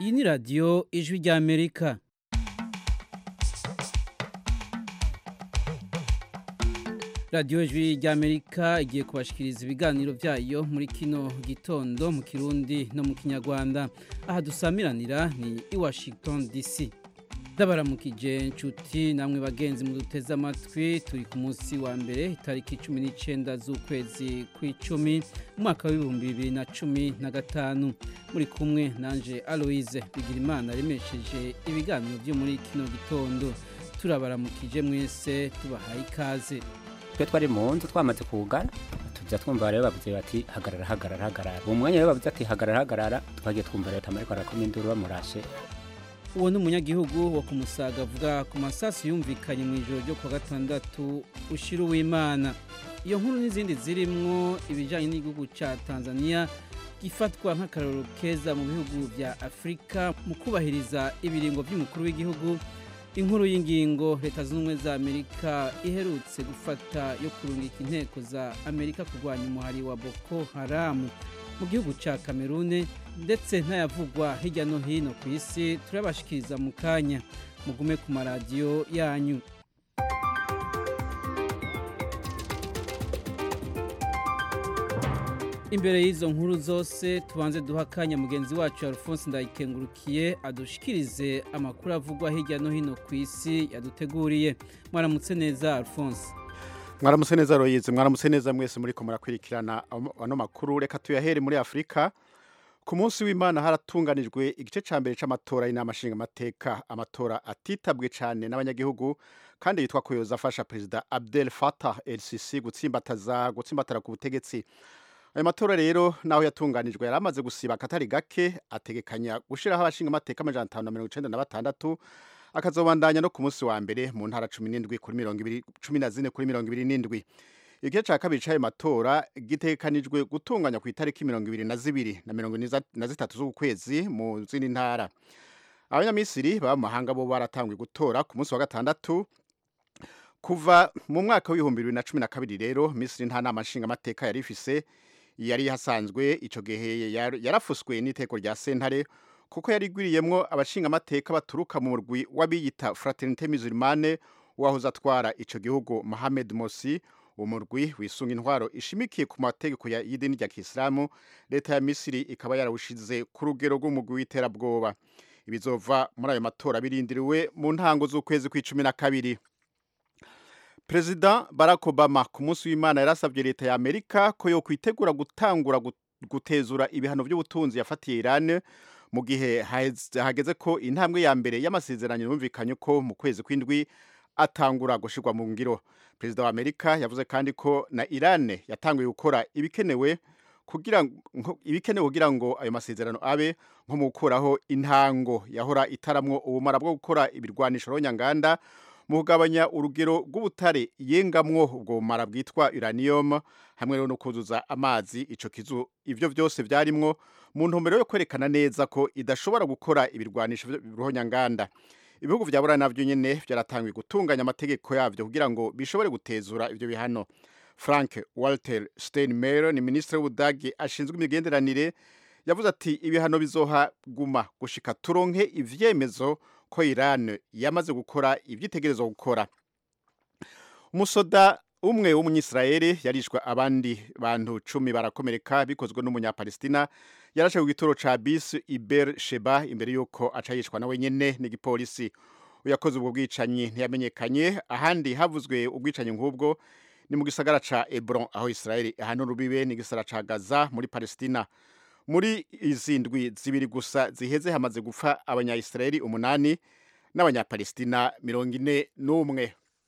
iyi ni radiyo ijwi ry'amerika radiyo ijwi ry'amerika igiye kubashikiriza ibiganiro byayo muri kino gitondo mu kirundi no mu kinyarwanda aha dusamiranira ni i washington dc ndabaramukije inshuti namwe bagenzi muduteze amatwi turi ku munsi wa mbere itariki cumi n'icyenda z'ukwezi kw'icumi umwaka w'ibihumbi bibiri na cumi na gatanu muri kumwe nanje aloise bigirimana remesheje ibiganiro byo muri kino gitondo turabaramukije mwese tubahaye ikaze twe twari mu nzu twamaze kugana tujya twumva rero bavuze bati hagarara hagarara hagarara uwo mwanya rero bavuze ati hagarara hagarara twagiye twumva leta ariko arakoma induru bamurashe uwo ni umunyagihugu wo ku musaga avuga ku masasu yumvikanye mu ijoro ryo kuwa gatandatu ushira uwimana iyo nkuru n'izindi zirimwo ibijyanye n'igihugu cya tanzania gifatwa nk'akararo keza mu bihugu bya afurika mu kubahiriza ibiringo by'umukuru w'igihugu inkuru y'ingingo leta zunze ubumwe za amerika iherutse gufata yo kurungika inteko za amerika kurwanya umuhari wa boko haramu mu gihugu cya kamerune ndetse ntayavugwa hirya no hino ku isi turabashikiriza mu kanya mugume ku maradiyo yanyu imbere y'izo nkuru zose tubanze duha akanya mugenzi wacu alphonse ndayikengurukiye adushikirize amakuru avugwa hirya no hino ku isi yaduteguriye mwaramutse neza alphonse mwaramutse neza royizi mwaramutse neza mwese muri ko murakurikirana ano makuru reka tuyahere muri afurika ku munsi w'imana haratunganijwe igice cya mbere cy'amatora y'inama nshingamateka amatora atitabwe cyane n'abanyagihugu kandi yitwa ko yoza afasha perezida abdel fatah el sisi gutsimbataza gutsimbatara ku butegetsi ayo matora rero naho yatunganijwe yari amaze gusiba akatari gake ategekanya gushyiraho abashingamateka amajana atanu na mirongo icyenda na batandatu akazobandanya no ku munsi wa mbere mu ntara cumi n'indwi kuri mirongo ibiri cumi na zine kuri mirongo ibiri n'indwi igice cya kabiri cy'ayo matora gitegekanijwe gutunganya ku itariki mirongo ibiri na zibiri na mirongo ine na zitatu z'ukwezi mu zindi ntara abanyamisiri baba mu mahanga bo baratanguye gutora ku munsi wa gatandatu kuva mu mwaka w'ibihumbi bibiri na cumi na kabiri rero misiri nta nama nshingamateka yari ifise yari hasanzwe icyo gihe yarafuswe n'iteko rya sentare kuko yari igwiriyemwo abashingamateka baturuka mu murwi w'abiyita fraternite musulmane wahoze atwara icyo gihugu Mohamed Morsi uwo murwi wisunga intwaro ishimikiye ku mategeko y'idini rya kisilamu leta ya misiri ikaba yarawushize ku rugero rw'umugwi w'iterabwoba ibizova muri ayo matora birindiriwe mu ntango z'ukwezi kw'icumi na kabiri perezida barack obama ku munsi w'imana yarasabye leta ya amerika ko yo kwitegura gutangura gutezura ibihano by'ubutunzi yafatiye irani mu gihe hageze ko intambwe ya mbere y'amasezerano yumvikanye ko mu kwezi kw'indwi atangura gushyirwa mu ngiro perezida wa amerika yavuze kandi ko na irani yatanguye gukora ibikenewe kugira ibikenewe kugira ngo ayo masezerano abe nko mu gukuraho intango yahora itaramwo ubumara bwo gukora ibirwanisho ronyanganda mu kugabanya urugero rw'ubutare yengamwo ubwo bumara bwitwa uranium hamwe no kuzuza amazi ico kizu ivyo byose vyarimwo mu ntumbero yo kwerekana neza ko idashobora gukora ibirwanisho ruhonyanganda ibihugu vya buraya navyo nyene vyaratanguye gutunganya amategeko yavyo kugira ngo bishobore gutezura ivyo bihano frank walter steinmeier ni minisitiri w'ubudagi ashinzwe imigenderanire yavuze ati ibihano bizohaguma gushika turonke ivyemezo ko Iran yamaze gukora ivyitegerezo gukora umusoda umwe w'umunyisraeli yarishwe abandi bantu cumi barakomereka bikozwe n'umunyapalestina yarashe ku gitoro ca bis iber sheba imbere y'uko aca yishwa nawe nyene n'igipolisi uyakoze ubwo bwicanyi ntiyamenyekanye ahandi havuzwe ubwicanyi nk'ubwo ni mu gisagara ca Hebron aho Israeli ahantu rubibe ni gisagara ca Gaza muri Palestina muri izi ndwi zibiri gusa ziheze hamaze gupfa abanyayisirayeli umunani n'abanyapalestina mirongo ine n'umwe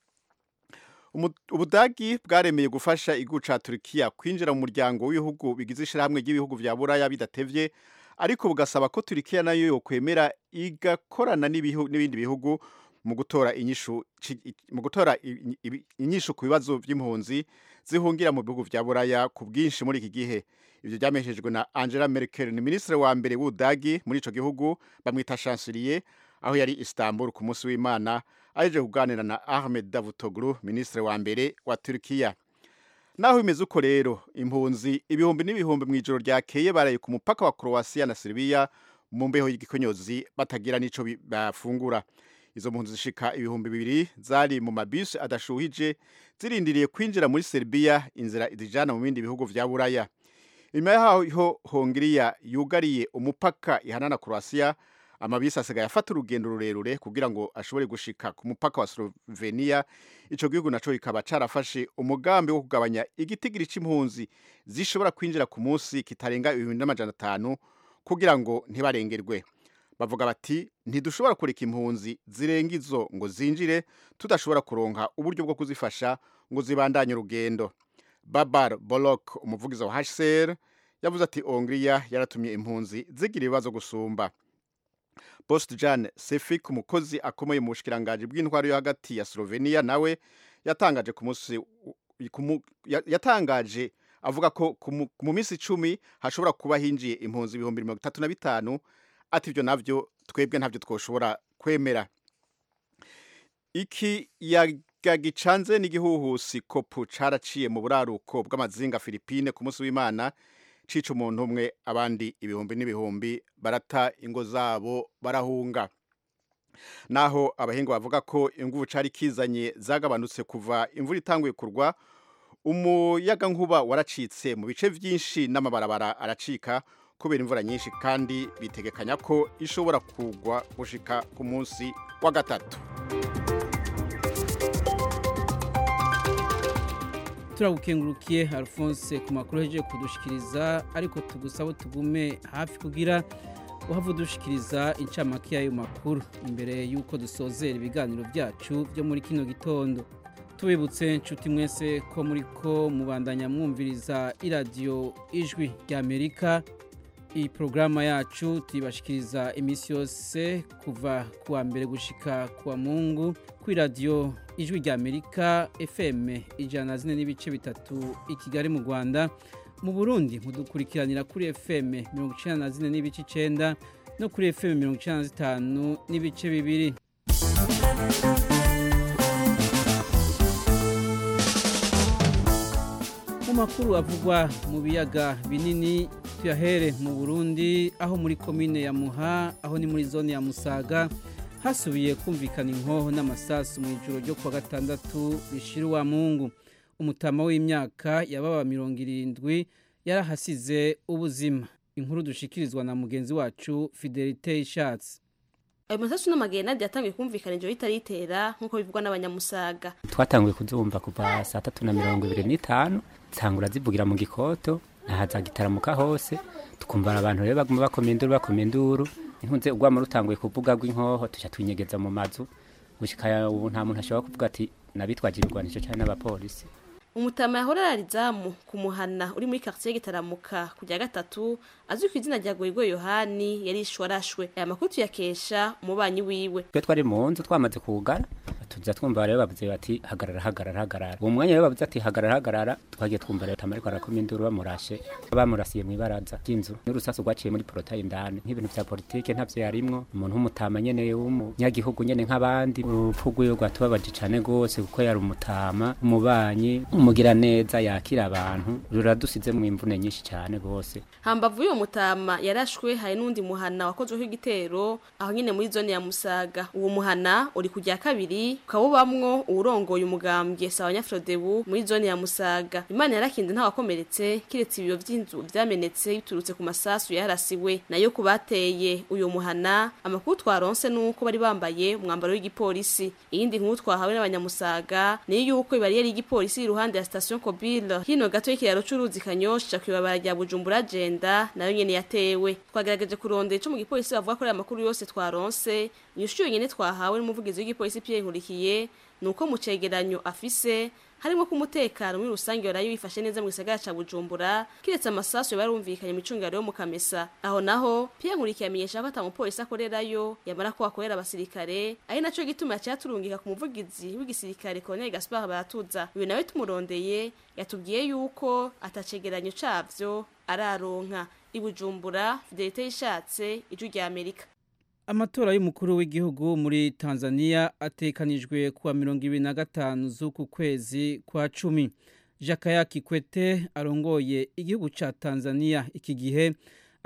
ubudagi bwaremeye gufasha igihugu ca turukiya kwinjira mu muryango w'ibihugu bigize ishirahamwe ry'ibihugu vya buraya bidatevye ariko bugasaba ko turukiya nayo yokwemera igakorana n'ibindi bihugu mu gutora inyishu mu gutora inyishu ku bibazo by'impunzi zihungira mu bihugu vya buraya ku bwinshi muri iki gihe ivyo byameshejwe na Angela Merkel ni ministre wa mbere w'Udagi muri ico gihugu bamwita chancelier aho yari Istanbul ku munsi w'Imana aje kuganira na Ahmed Davutoglu ministre wa mbere wa Turkiya naho bimeze uko rero impunzi ibihumbi n'ibihumbi mu ijoro ryakeye baraye ku mupaka wa Croatia na Serbia mu mbeho y'igikonyozi batagira n'ico bi- bafungura izo mpunzi zishika ibihumbi bibiri zari mu mabisi adashuhije zirindiriye kwinjira muri Serbia inzira izijana mu bindi bihugu vya Buraya inyuma yaho Hongiriya yugariye umupaka ihana na Croatia amabisi asigaye afata urugendo rurerure kugira ngo ashobore gushika ku mupaka wa Slovenia ico gihugu naco kikaba carafashe umugambi wo kugabanya igitigiri c'impunzi zishobora kwinjira ku munsi kitarenga ibihumbi n'amajana atanu kugira ngo ntibarengerwe bavuga bati ntidushobora kureka impunzi zirenga izo ngo zinjire tudashobora kuronka uburyo bwo kuzifasha ngo zibandanye urugendo babar bolok umuvugizi wa hcr yavuze ati hongiriya yaratumye impunzi zigira ibibazo gusumba Post Jan Sefik umukozi akomeye mu bushikiranganje bw'intwaro yo hagati ya Slovenia nawe yatangaje ku munsi ku mu- ya- yatangaje avuga ko ku mu- mu minsi icumi hashobora kuba hinjiye impunzi ibihumbi mirongo itatu na bitanu ati ibyo navyo twebwe ntabyo twoshobora kwemera iki yaga gicanze n'igihuhusi kopu caraciye mu buraruko bw'amazinga Philippine ku munsi w'Imana cica umuntu umwe abandi ibihumbi n'ibihumbi barata ingo zabo barahunga naho abahinga bavuga ko inguvu cari kizanye zagabanutse kuva imvura itanguye kurwa umuyaga nkuba waracitse mu bice vyinshi n'amabarabara aracika kubera imvura nyinshi kandi bitegekanya ko ishobora kugwa gushika ku munsi wa gatatu turagukengurukiye alphonse ku makuru ahejeje kudushikiriza ariko tugusaba tugume hafi kugira uhava udushikiriza incamake y'ayo makuru imbere y'uko dusozera ibiganiro byacu byo muri kino gitondo tubibutse nshuti mwese ko muri ko mubandanya mwumviriza iradiyo ijwi ry'amerika iyi porogaramu yacu tuyibashikiriza iminsi yose kuva ku wa mbere gushika ku wa mungu ku iradiyo ijwi ry'amerika fm ijana na zine n'ibice bitatu i kigali mu rwanda mu burundi mudukurikiranira kuri fm mirongo icyenda na zine n'ibice icyenda no kuri fm mirongo icyenda na zitanu n'ibice bibiri mu makuru avugwa mu biyaga binini tuyahere mu burundi aho muri komine ya muha aho ni muri zone ya musaga hasubiye kumvikana inkoho n'amasasu mu ijoro ryo kuwa gatandatu rishira uwa mungu umutama w'imyaka yababa mirongo irindwi yarahasize ubuzima inkuru dushikirizwa na mugenzi wacu fidelite ishatse ayo masasu n'amagenade yatangiye kumvikana ijoro ritaritera nk'uko bivugwa n'abanyamusaga twatanguye kuzumva kuva saa tatu na mirongo ibiri n'itanu zitangura zivugira mu gikoto nahaza gitaramuka hose tukumva abantu rero baguma bakoma induru bakoma induru inkunze urwamo rutanguye kuvuga rw'inkoho tuca twinyegeza mu mazu gushika ubu nta muntu ashobora kuvuga ati nabitwaje ibigwanisho cyane n'abapolisi umutama yahora ararizamu ku muhana uri muri quartier gitaramuka ku rya gatatu azwi ku izina rya goyigoye yohani yarishwe arashwe aya makuru tuyakesha umubanyi wiwe twe twari mu nzu twamaze kugara tuza twumva rero bavuze bati hagarara hagarara hagarara uwo mwanya rero bavuze ati hagarara hagarara twagiye twumva rero tamariko arakoma induru bamurashe bamurasiye mu ibaraza ry'inzu n'urusasu rwaciye muri porotayi indani nk'ibintu vya politike ntavyo yarimwo umuntu w'umutama nyene w'umunyagihugu nyene nk'abandi urupfu rwiwe rwatubabaje cane gose kuko yari umutama umubanyi umugira neza yakira abantu ruradusize mu imvune nyinshi cane gose hambavu y'uwo mutama yarashwe hari n'undi muhana wakozweho igitero aho nyine muri zone ya musaga uwo muhana uri ku rya kabiri ukawubamwo uwurongoye umugambwe sawa nyafrodebu muri zone ya musaga imana yarakinze ntawakomeretse kiretse ibiyo vy'inzu vyamenetse biturutse ku masasu yarasiwe nayo ku bateye uyo muhana amakuru twaronse nuko bari bambaye umwambaro w'igipolisi iyindi nkuru twahawe n'abanyamusaga ni yuko ibariyeri y'igipolisi iruhande ya station kobile hino gato y'ikiraro c'uruzi kanyosha kwibabara rya bujumbura agenda nayo nyene yatewe twagerageje kurondera ico mu gipolisi bavuga ko ari amakuru yose twaronse inyishu yonyene twahawe n'umuvugizi w'igipolisi Pierre Nkurikiye nuko mu cegeranyo afise harimo ko umutekano muri rusange warayo wifashe neza mu gisagara ca Bujumbura kiretse amasasu yarumvikanye mu cungaro yo mu Kamesa aho naho Pierre Nkurikiye amenyesha ko atamupolisi akorerayo yamara ko akorera abasirikare ari naco gituma yaciye aturungika ku muvugizi w'igisirikare Colonel Gaspard Baratuza uyu nawe tumurondeye yatubwiye yuko atacegeranyo cavyo araronka ibujumbura Fidelite yishatse ijwi rya Amerika amatora y'umukuru w'igihugu muri tanzania atekanijwe kuwa mirongo ibiri na gatanu z'uku kwezi kwa cumi jakaya kikwete arongoye igihugu ca tanzania iki gihe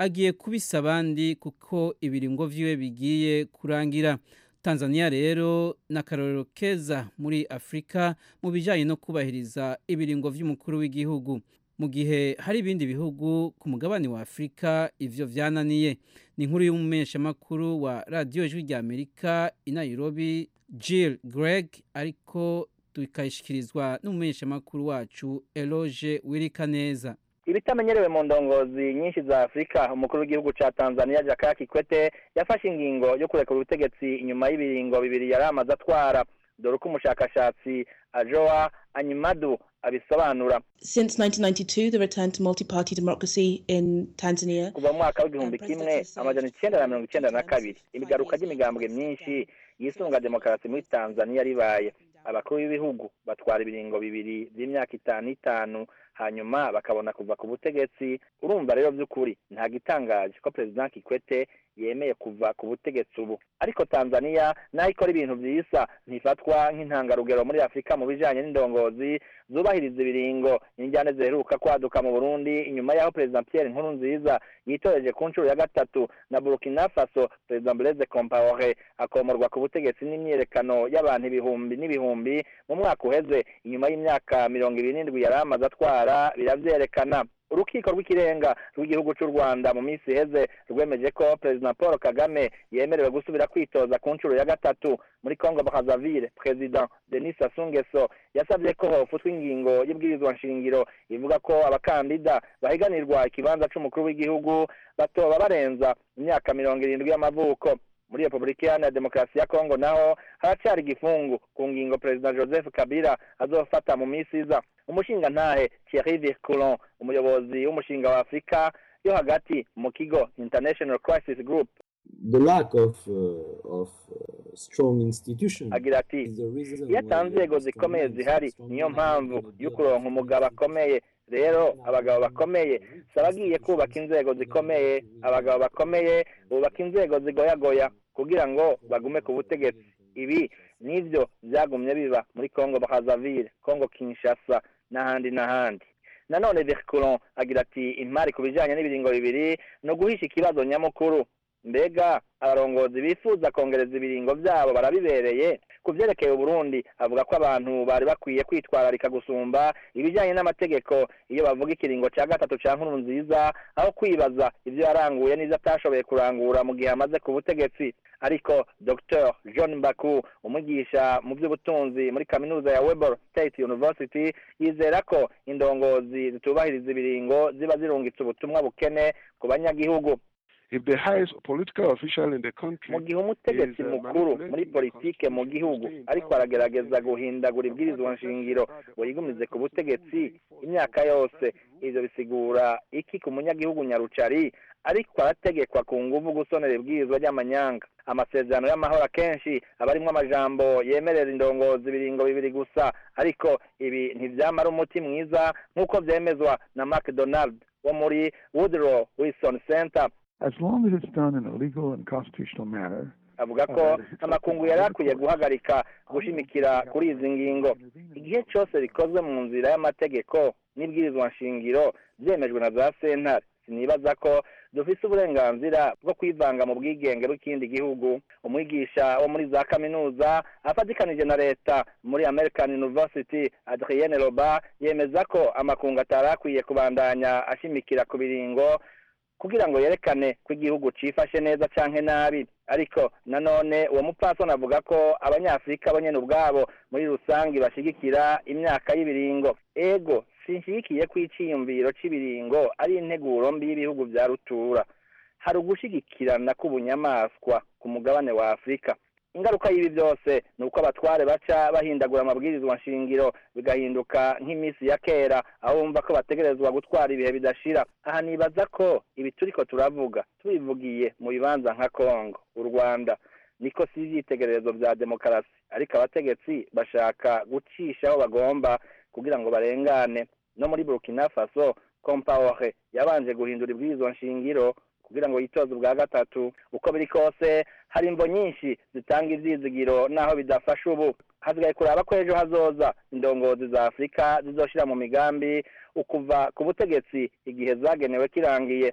agiye kubisa abandi kuko ibiringo vyiwe bigiye kurangira tanzania rero n'akarorero keza muri afurika mu bijyanye no kubahiriza ibiringo vy'umukuru w'igihugu mu gihe hari ibindi bihugu ku mugabane wa afurika ivyo vyananiye ni inkuru y'umumenyeshamakuru wa radiyo ijwi rya amerika i nairobi jill greg ariko tukayishyikirizwa n'umumenyeshamakuru wacu eloge wirikaneza ibitamenyerewe mu ndongozi nyinshi za afurika umukuru w'igihugu ca tanzania jakaya kikwete yafashe ingingo yo kurekura ubutegetsi inyuma y'ibiringo bibiri yari amaze atwara dore uko umushakashatsi ajoa anyimadu abisobanura Since 1992, the return to multi-party democracy in Tanzania. kuva mu mwaka w'igihumbi kimwe amajana icenda na mirongo icenda na kabiri imigaruka ry'imigambwe myinshi yisunga demokarasi muri tanzania ribaye abakuru b'ibihugu batwara ibiringo bibiri by'imyaka itanu itanu hanyuma bakabona kuva ku butegetsi urumva rero by'ukuri nta gitangaje ko perezida kikwete yemeye kuva ku butegetsi ubu ariko tanzania naho ikora ibintu byisa ntifatwa nk'intangarugero muri afurika mu bijanye n'indongozi zubahiriza ibiringo n'injyane ziheruka kwaduka mu burundi inyuma y'aho perezida pierre nkurunziza yitoreje ku nshuro ya gatatu na burkina faso perezida blaise compaore akomorwa ku butegetsi n'imyiyerekano y'abantu ibihumbi n'ibihumbi mu mwaka uheze inyuma y'imyaka mirongo ibiri n'indwi yari amaze atwara biravyerekana urukiko rw'ikirenga rw'igihugu cy'u rwanda mu minsi iheze rwemeje ko perezida paul kagame yemerewe gusubira kwitoza ku nshuro ya gatatu muri congo brazzaville perezida denis sassou nguesso yasabye ko hofutwa ingingo y'ibwirizwa nshingiro ivuga ko abakandida bahiganirwa ikibanza c'umukuru w'igihugu batoba barenza imyaka mirongo irindwi y'amavuko muri repubulika iharanira demokarasi ya kongo naho haracyari igifungu ku ngingo perezida joseph kabila azofata mu minsi iza umushingantahe thierry virculon umuyobozi w'umushinga wa afurika yo hagati mu kigo international crisis group the lack of uh, of uh, strong institutions agira ati is the reason iyo why ata nzego strong zikomeye men, zihari strong niyo men mpamvu cannot yo deal kuronka with umugabo it. akomeye rero abagabo bakomeye si abagiye kubaka inzego zikomeye abagabo bakomeye bubaka inzego zigoyagoya kugira ngo bagume ku butegetsi ibi nivyo vyagumye biba muri congo brazzaville congo kinshasa n'ahandi n'ahandi nanone virculon agira ati impari ku bijanye n'ibiringo bibiri ni uguhisha ikibazo nyamukuru mbega abarongozi bifuza kongereza ibiringo vyabo barabibereye ku vyerekeye uburundi avuga ko abantu bari bakwiye kwitwararika gusumba ibijanye n'amategeko iyo bavuga ikiringo ca gatatu ca nkuru nziza aho kwibaza ivyo yaranguye n'ivyo atashoboye kurangura mu gihe amaze ku butegetsi ariko dr john baku umwigisha mu by'ubutunzi muri kaminuza ya weber state university yizera ko indongozi zitubahiriza ibiringo ziba zirungitse ubutumwa bukene ku banyagihugu if the highest political official in the country mu gihe umutegetsi is, uh, mukuru manipulating muri the politike mu constitution gihugu to stay in ariko power, aragerageza it is guhindagura the ibwirizwa opposite nshingiro by the ngo yigumize ku opposite butegetsi constitution imyaka yose ivyo bisigura iki ku munyagihugu nyarucari ariko arategekwa ku nguvu gusonera ibwirizwa ry'amanyanga amasezerano y'amahoro akenshi aba arimwo amajambo yemerera indongozi ibiringo bibiri gusa ariko ibi ntivyamara umuti mwiza nk'uko vyemezwa na mcdonald wo muri woodrow wilson center As long as it's done in a legal and constitutional manner, avuga ko amakungu yari akwiye guhagarika gushimikira kuri izi ngingo igihe cyose bikozwe mu nzira y'amategeko n'ibwirizwa nshingiro byemejwe na za sentare sinibaza ko dufise uburenganzira bwo kwivanga mu bwigenge bw'ikindi gihugu umwigisha wo muri za kaminuza afatikanije na leta muri american university adrienne roba yemeza ko amakungu atari akwiye kubandanya ashimikira ku biringo kugira ngo yerekane ko igihugu cifashe neza canke nabi ariko nanone uwo mupfasoni avuga ko abanyafurika bo nyene ubwabo muri rusange bashigikira imyaka y'ibiringo ego sinshigikiye ko iciyumviro c'ibiringo ari integuro mbi y'ibihugu vya rutura hari ugushigikirana k'ubunyamaswa ku mugabane wa afurika ingaruka y'ibi byose ni uko abatware baca bahindagura amabwirizwa nshingiro bigahinduka nk'iminsi ya kera aho bumva ko bategerezwa gutwara ibihe bidashira aha nibaza ko ibi turiko turavuga tubivugiye mu bibanza nka kongo u rwanda niko si ivyitegererezo vya demokarasi ariko abategetsi bashaka gucisha aho bagomba kugira ngo barengane no muri burkina faso compaore yabanje guhindura ibwirizwa nshingiro kugira ngo yitoze ubwa gatatu uko biri kose hari imvo nyinshi zitanga ivyizigiro naho bidafasha ubu hasigaye kuraba ko ejo hazoza indongozi za afurika zizoshira mu migambi ukuva ku butegetsi igihe zagenewe kirangiye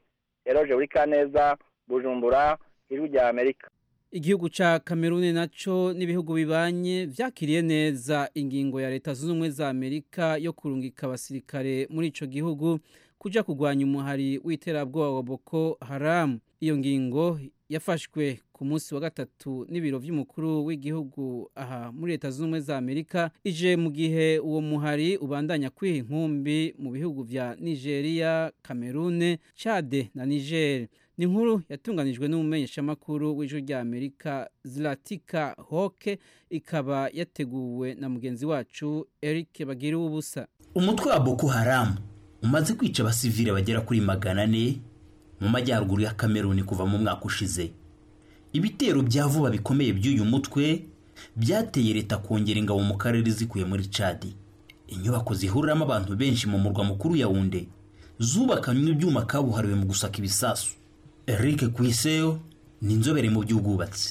eroge buri kaneza bujumbura ijwi rya amerika igihugu ca Cameroon naco n'ibihugu bibanye vyakiriye neza ingingo ya leta zunze ubumwe za Amerika yo kurungika abasirikare muri ico gihugu kuja kugwanya umuhari w'iterabwoba wa Boko Haram iyo ngingo yafashwe ku munsi wa gatatu n'ibiro vy'umukuru w'igihugu aha muri leta zunze ubumwe za Amerika ije mu gihe uwo muhari ubandanya kwiha inkumbi mu bihugu vya Nigeria, Cameroon, Chad na Niger ni inkuru yatunganijwe n'umumenyeshamakuru w'ijwi rya Amerika Zlatika Hoke ikaba yateguwe na mugenzi wacu Eric Bagira ubusa umutwe wa Boko Haram umaze kwica abasivile bagera kuri magana ane mu majyaruguru ya Kameruni kuva mu mwaka ushize ibitero bya vuba bikomeye by'uyu mutwe byateye leta kongera ingabo mu karere zikuye muri Chad inyubako zihuriramo abantu benshi mu murwa mukuru Yaounde zubakanywe ibyuma kabuhariwe mu gusaka ibisasu Eric Kwiseyo ni inzobere mu by'ubwubatsi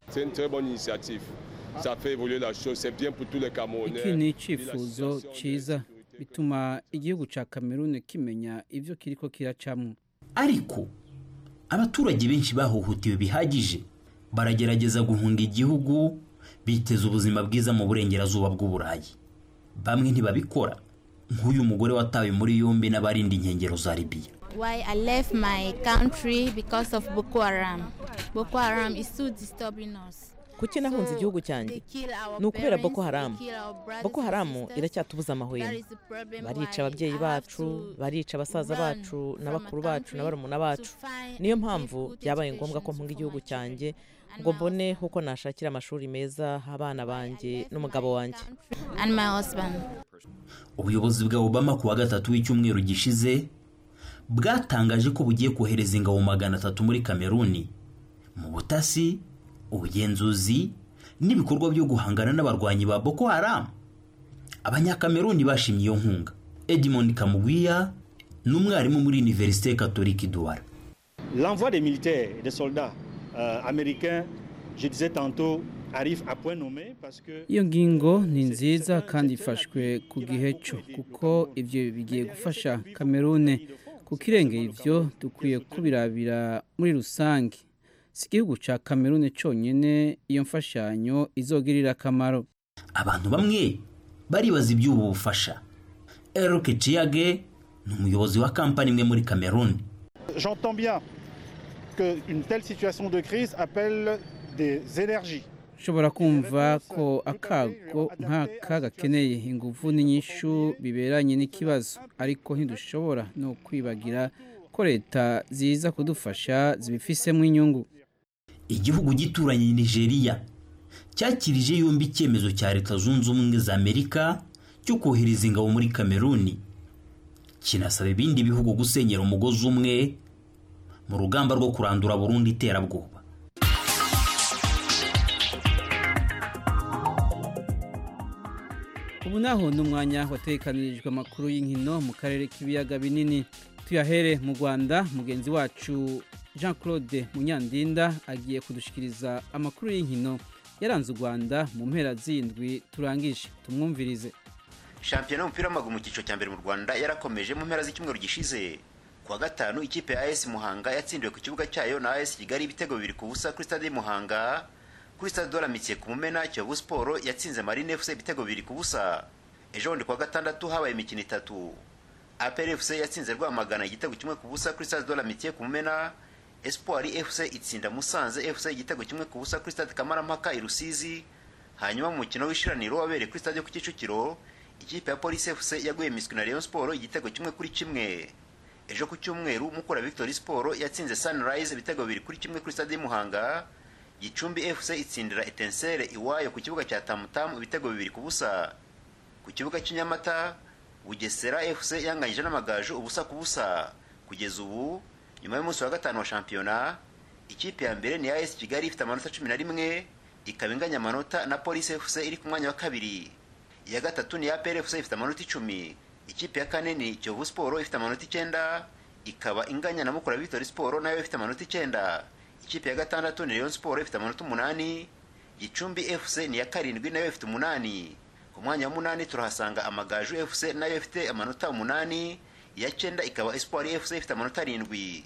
iki ni icyifuzo cyiza bituma igihugu cya Cameroon kimenya ibyo kiriko kiracamo ariko abaturage benshi bahohotewe bihagije baragerageza guhunga igihugu biteza ubuzima bwiza mu burengerazuba bw'uburayi bamwe ntibabikora nk'uyu mugore watawe muri yombi n'abarinda inkengero za libiya why I left my country because of Boko Haram. Boko Haram is so disturbing us. kuki nahunze igihugu cyanjye ni ukubera boko haramu boko haramu iracyatubuza amahwemo barica ababyeyi bacu barica basaza bacu na bakuru bacu na barumuna bacu niyo mpamvu byabaye ngombwa ko mpunga igihugu cyanjye ngo mbone uko nashakira amashuri meza abana banjye n'umugabo wanjye ubuyobozi bwa obama ku wa gatatu w'icyumweru gishize bwatangaje ko bugiye kohereza ingabo magana atatu muri kameruni mu butasi ubugenzuzi n'ibikorwa byo guhangana n'abarwanyi ba boko haramu abanyakameruni bashimye iyo nkunga edmond kamugwiya ni umwarimu muri univerisite katolika duwara l'envoi des militaires et des soldats euh, américains je disais tantôt arrive à point nommé parce que iyo ngingo ni nziza kandi ifashwe ku gihe cyo kuko ibyo bigiye gufasha kamerune kuko irengera ibyo dukwiye kubirabira muri rusange si igihugu cya kamerune cyonyine iyo mfashanyo izogirira akamaro abantu bamwe baribaza iby'ubu bufasha eric ciyage ni umuyobozi wa kampani imwe muri kameruni j'entends bien que une telle situation de crise appelle des énergies ushobora kumva ko akago nk'aka gakeneye ingufu n'inyishu biberanye n'ikibazo ariko ntidushobora no kwibagira ko leta ziza kudufasha zibifisemo inyungu igihugu gituranye nigeria cyakirije yombi icyemezo cya leta zunze ubumwe za amerika cyo kohereza ingabo muri kameruni kinasaba ibindi bihugu gusenyera umugozi umwe mu rugamba rwo kurandura burundu iterabwoba ubu naho ni umwanya watekanirijwe amakuru y'inkino mu karere k'ibiyaga binini tuyahere mu rwanda mugenzi wacu jean claude munyandinda agiye kudushikiriza amakuru y'inkino yaranze u rwanda mu mpera z'indwi turangije tumwumvirize shampiyona y'umupira w'amaguru mu cyiciro cya mbere mu rwanda yarakomeje mu mpera z'icyumweru gishize ku wa gatanu ikipe ya as muhanga yatsindiwe ku kibuga cyayo na as kigali ibitego bibiri ku busa kuri stade muhanga kuri stade doramikiye ku mumena kiyovu siporo yatsinze marine fc ibitego bibiri ku busa ejo bundi ku wa gatandatu habaye imikino itatu apr fc yatsinze rwamagana igitego kimwe ku busa kuri stade doramikiye ku mumena espoir fc itsinda musanze fc igitego kimwe ku busa kuri stade kamarampaka i rusizi hanyuma mu mukino w'ishiraniro wabereye kuri stade ku kicukiro ikipe ya polisi fc yaguye miswi na rayon sport igitego kimwe kuri kimwe ejo ku cyumweru mukura victory sport yatsinze sunrise ibitego bibiri kuri kimwe kuri stade y'umuhanga gicumbi fc itsindira etensere iwayo ku kibuga cya tamutamu ibitego bibiri ku busa ku kibuga cy'inyamata bugesera fc yanganyije n'amagaju ubusa ku busa kugeza ubu nyuma y'umunsi wa gatanu wa shampiyona ikipe ya mbere ni as kigali ifite amanota cumi na rimwe ikaba inganya amanota na polisi fc iri ku mwanya wa kabiri iya gatatu ni apr fc ifite amanota icumi ikipe ya kane ni kiyovu siporo ifite amanota icyenda ikaba inganya na mukura victory siporo nayo ifite amanota icyenda ikipe ya gatandatu ni rayon siporo ifite amanota umunani gicumbi fc ni iya karindwi nayo ifite umunani ku mwanya w'umunani turahasanga amagaju fc nayo ifite amanota umunani iya cyenda ikaba espoir fc ifite amanota arindwi ku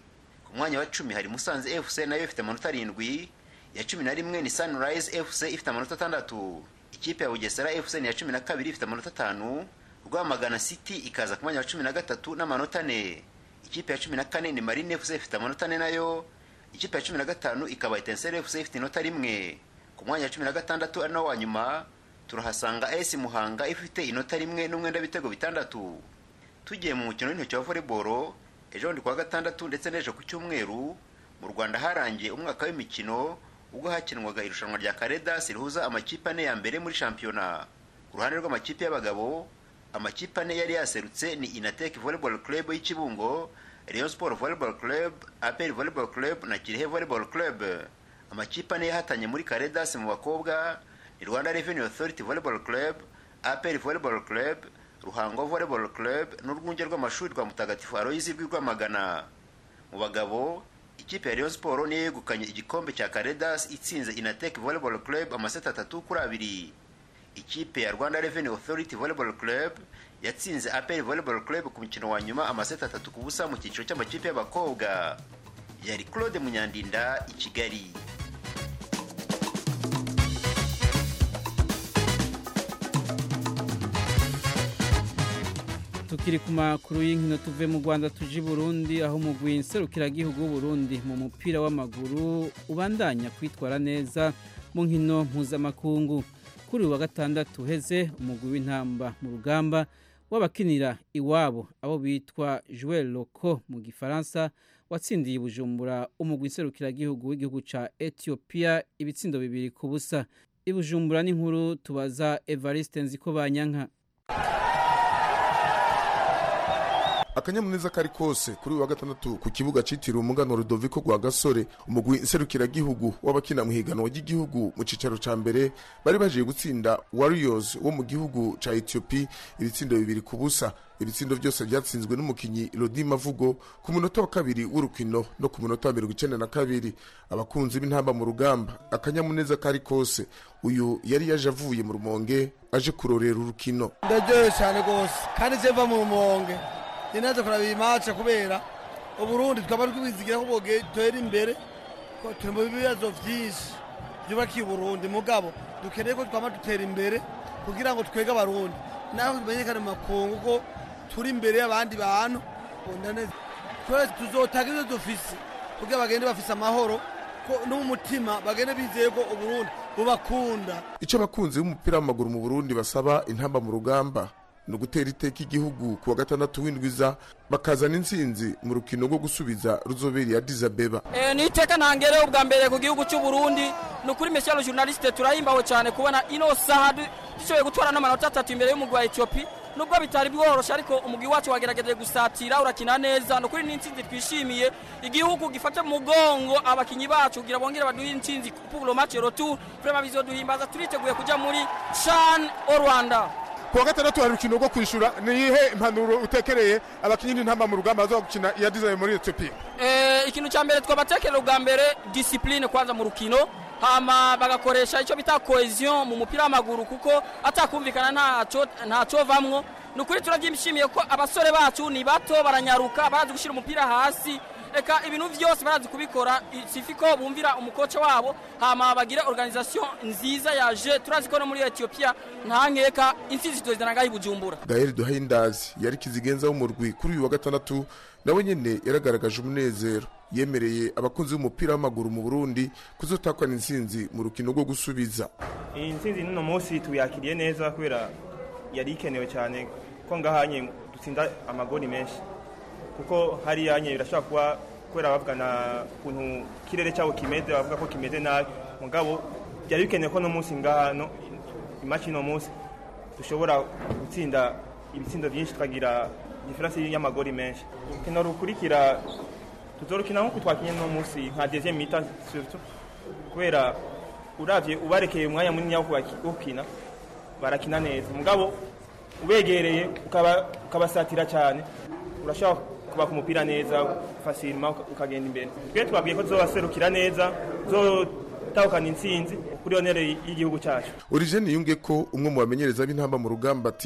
ku mwanya wa cumi hari musanze fc nayo ifite amanota arindwi iya cumi na rimwe ni sunrise fc ifite amanota atandatu ikipe ya bugesera fc ni iya cumi na kabiri ifite amanota atanu rwamagana city ikaza ku mwanya wa cumi na gatatu n'amanota ane ikipe ya cumi na kane ni marine fc ifite amanota ane nayo ikipe ya cumi na gatanu ikaba etenseri fc ifite inota rimwe ku mwanya wa cumi na gatandatu ari nawo wa nyuma turahasanga as muhanga ifite inota rimwe n'umwenda w'ibitego bitandatu tugiye mu mukino w'intoki wa volleyball ejo bundi kuwa gatandatu ndetse n'ejo ku cyumweru mu rwanda harangiye umwaka w'imikino ubwo hakinwaga irushanwa rya karedas rihuza amakipe ane ya mbere muri shampiyona ku ruhande rw'amakipe y'abagabo amakipe ane yari yaserutse ni inatek volleyball club y'ikibungo rayon sport volleyball club apel volleyball club na kirehe volleyball club amakipe ane yahatanye muri karedas mu bakobwa ni rwanda revenue authority volleyball club apel volleyball club ruhango volleyball club n'urwunge rw'amashuri rwa mutagatifu aloyizi rw'i rwamagana mu bagabo ikipe ya rayon sport niyo yegukanye igikombe cya karedas itsinze inatek volleyball club amaseti atatu kuri abiri ikipe ya rwanda revenue authority volleyball club yatsinze apel volleyball club ku mukino wa nyuma amaseti atatu ku busa mu cyiciro cy'amakipe y'abakobwa yari claude munyandinda i kigali tukiri ku makuru y'inkino tuve mu rwanda tuje i burundi aho umugwi nserukiragihugu w'uburundi mu mupira w'amaguru ubandanya kwitwara neza mu nkino mpuzamakungu kuri uyu wa gatandatu uheze umugwi w'intamba mu rugamba w'abakinira iwabo abo bitwa joel loco mu gifaransa watsindiye bujumbura umugwi nserukiragihugu w'igihugu cya etiyopiya ibitsindo bibiri ku busa ibujumbura n'inkuru tubaza evariste nziko banyanka akanyamuneza kari kose kuri uyu wa gatandatu ku kibuga cyitiriwe umuganwa rudoviko rwa gasore umugwi nserukiragihugu w'abakina mu higanwa ry'igihugu mu cyicaro cya mbere bari baje gutsinda warriors wo mu gihugu cya etiyopi ibitsindo bibiri ku busa ibitsindo byose byatsinzwe n'umukinnyi rodi mavugo ku munota wa kabiri w'urukino no ku munota wa mirongo icyenda na kabiri abakunzi b'intamba mu rugamba akanyamuneza kari kose uyu yari yaje avuye mu rumonge aje kurorera urukino ndaryohewe cyane rwose kandi nzeva mu rumonge ni nazo kuraba iyi mace kubera uburundi twaba twizigira ko bwogera imbere ko turi mu bibazo byinshi byubakiye uburundi mugabo dukeneye ko twaba dutera imbere kugira ngo twege abarundi naho tumenyekane mu makungu ko turi imbere y'abandi bantu twese tuzotanga ibyo dufise kugira bagende bafise amahoro ko n'umutima bagende bizeye ko uburundi bubakunda icyo abakunzi b'umupira w'amaguru mu burundi basaba intamba mu rugamba ni ugutera iteka igihugu ku wa gatandatu w'indwiza bakazana intsinzi mu rukino rwo gusubiza ruzoberi ya dizabeba ni iteka ntangere ubwa mbere ku gihugu cy'u Burundi ni ukuri mesiyalo journaliste turahimbawe cyane kubona ino saha dushoboye gutwara n'amanota atatu imbere y'umugwi wa etiyopi nubwo bitari bworoshe ariko umugwi wacu wagerageje gusatira urakina neza ni ukuri n'intsinzi twishimiye igihugu gifata mu mugongo abakinnyi bacu kugira bongere baduhe intsinzi pour le match retour vraiment bizoduhimbaza turiteguye kujya muri CHAN au Rwanda kuwa gatandatu hari urukino rwo kwishyura ni iyihe impanuro utekereye abakinnyi n'intamba mu rugamba baza gukina iya dizayi muri etiyopiya ikintu cya mbere twabatekerera ubwa mbere disipurine kwanza mu rukino hama bagakoresha icyo bita cohesion mu mupira w'amaguru kuko atakumvikana ntacyo vamwo ni ukuri turabyishimiye ko abasore bacu ni bato baranyaruka barazi gushyira umupira hasi reka ibintu byose barazi kubikora sifi ko bumvira umukoca wabo hama bagire organisation nziza yaje turazi ko no muri etiyopiya nta nkeka intsinzi tuzizana ngaho i bujumbura gael duhaindazi yari kizigenza w'umurwi kuri uyu wa gatandatu nawe nyine yaragaragaje umunezero yemereye abakunzi b'umupira w'amaguru mu burundi kuzotakwana intsinzi mu rukino rwo gusubiza iyi ntsinzi n'uno munsi tuyakiriye neza kubera yari ikenewe cyane ko ngahanye dutsinda amagoni menshi kuko hariya nye birashobora kuba kubera bavugana ukuntu ikirere cyabo kimeze bavuga ko kimeze nabi mugabo byari bikenewe ko no munsi ngahano imaci no munsi dushobora gutsinda ibitsindo byinshi tukagira diferansi y'amagori menshi urukino rukurikira tuzorukina nk'uko twakinye no munsi nka deuxième mita surtout kubera uravye ubarekeye umwanya munini wo gukina barakina neza mugabo ubegereye ukabasatira cyane urashobora kuba ku mupira neza fasirima ukagenda imbere twe twabwiye ko tuzobaserukira neza tuzotahukana intsinzi kuri onere y'igihugu cyacu origene yunge ko umwe mu bamenyereza b'intamba mu rugamba ati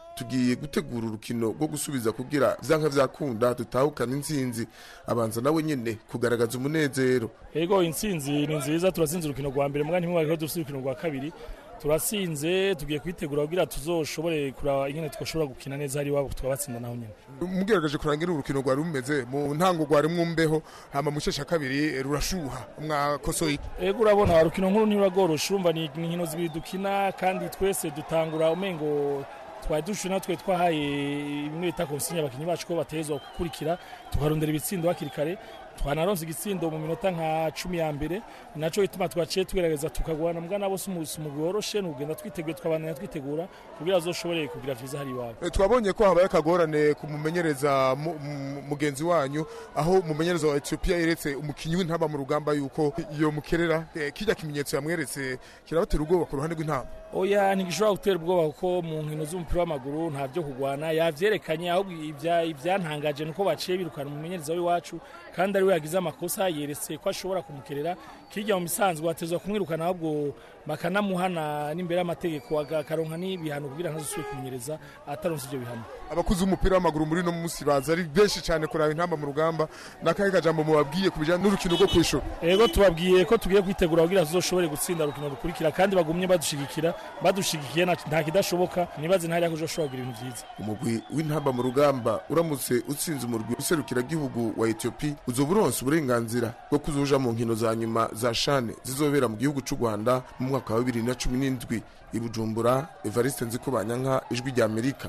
tugiye gutegura urukino rwo gusubiza kugira vyanka vyakunda dutahukana intsinzi abanza nawe nyene kugaragaza umunezero ego intsinzi ni nziza turasinze urukino rwa mbere mugani ntimwari dufite urukino rwa kabiri turasinze tugiye kwitegura kugira tuzoshobore kuraba ingene twashobora gukina neza hari iwabo tukabatsinda naho nyene mugerageje kurangira urukino rwari rumeze mu ntango rwari mwumbeho hama mu shesha kabiri rurashuha mwakosoye ego urabona urukino nkuru ntiruragorosha urumva ni inkino zibiri dukina kandi twese dutangura umengo twari dushe natwe twahaye bimwe bita konsinya abakinnyi bacu ko batezwa gukurikira tukarondera ibitsindo hakiri kare twanaronse igitsindo mu minota nka cumi ya mbere naco ituma twaciye tugerageza tukagwana mbwa nabo si umugwi woroshe nugenda twiteguye tukabandanya twitegura kugira azoshobore kugira vyiza hari iwabo twabonye ko habaye akagorane kumumenyereza mugenzi wanyu aho umumenyereza wa Ethiopia yeretse umukinyi w'intaba mu rugamba yuko iyo mukerera kijya kimenyetso yamweretse kirabatera ubwoba ku ruhande rw'intama oya ntigishobora gutera ubwoba kuko mu nkino z'umupira w'amaguru nta byo kugwana yavyerekanye ahubwo ibyantangaje nuko baciye birukana umumenyereza w'iwacu kandi ari we yagize amakosa yeretse ko ashobora kumukerera kirya mu misanzwe atezwa kumwirukana ahubwo bakanamuhana n'imbere y'amategeko akaronka n'ibihano kugira ntazosubire kumenyereza ataronse ivyo bihano abakuzi b'umupira w'amaguru muri no munsi baza ari benshi cyane kuraba intamba mu rugamba n'akahe kajambo mubabwiye kubijana n'urukino rwo kwishura ego tubabwiye ko tugiye kwitegura kugira tuzoshobore gutsinda urukino rukurikira kandi bagumye badushigikira badushigikiye nta kidashoboka nibaze ntari kuzoshobora kugira ibintu vyiza umugwi w'intamba mu rugamba uramutse utsinze umurwi userukira gihugu wa Ethiopia uzoba uronse uburenganzira bwo kuzoja mu nkino za nyuma za shane zizobera mu gihugu c'u Rwanda mu mwaka wa 2017 i Bujumbura Evariste Nzikubanyanka ijwi rya Amerika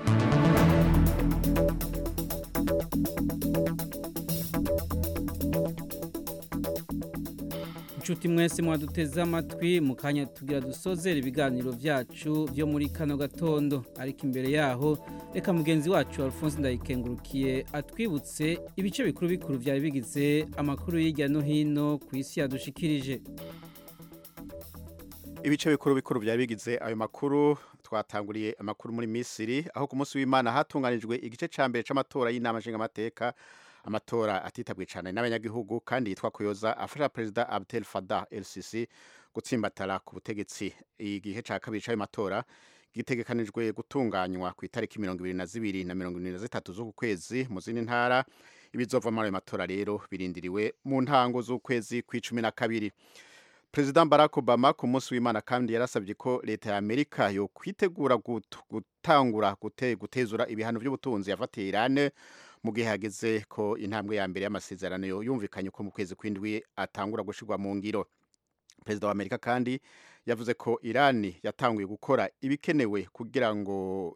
inshuti mwese mwaduteze amatwi mu kanya tugira dusozera ibiganiro byacu byo muri kano gatondo ariko imbere yaho reka mugenzi wacu alphonse ndayikengurukiye atwibutse ibice bikuru bikuru byari bigize amakuru hirya no hino ku isi yadushikirije ibice bikuru bikuru byari bigize ayo makuru twatanguriye amakuru muri misiri aho ku munsi w'imana hatunganijwe igice cya mbere cy'amatora y'inama nshingamateka amatora atitabwe cyane n'abanyagihugu kandi yitwa kuyoza afasha perezida Abdel Fattah el-Sisi gutsimbatara ku butegetsi igihe cya kabiri cy'ayo matora gitegekanijwe gutunganywa ku itariki mirongo ibiri na zibiri na mirongo irindwi na zitatu z'uku kwezi mu zindi ntara ibizova muri ayo matora rero birindiriwe mu ntango z'ukwezi kw'icumi na kabiri perezida barack obama ku munsi w'imana kandi yarasabye ko leta ya amerika yo kwitegura gutangura gutezura ibihano by'ubutunzi yafatiye irane mu gihe hageze ko intambwe ya mbere y'amasezerano yumvikanye ko mu kwezi kw'indwi atangura gushyirwa mu ngiro perezida wa amerika kandi yavuze ko irani yatanguye gukora ibikenewe kugira ngo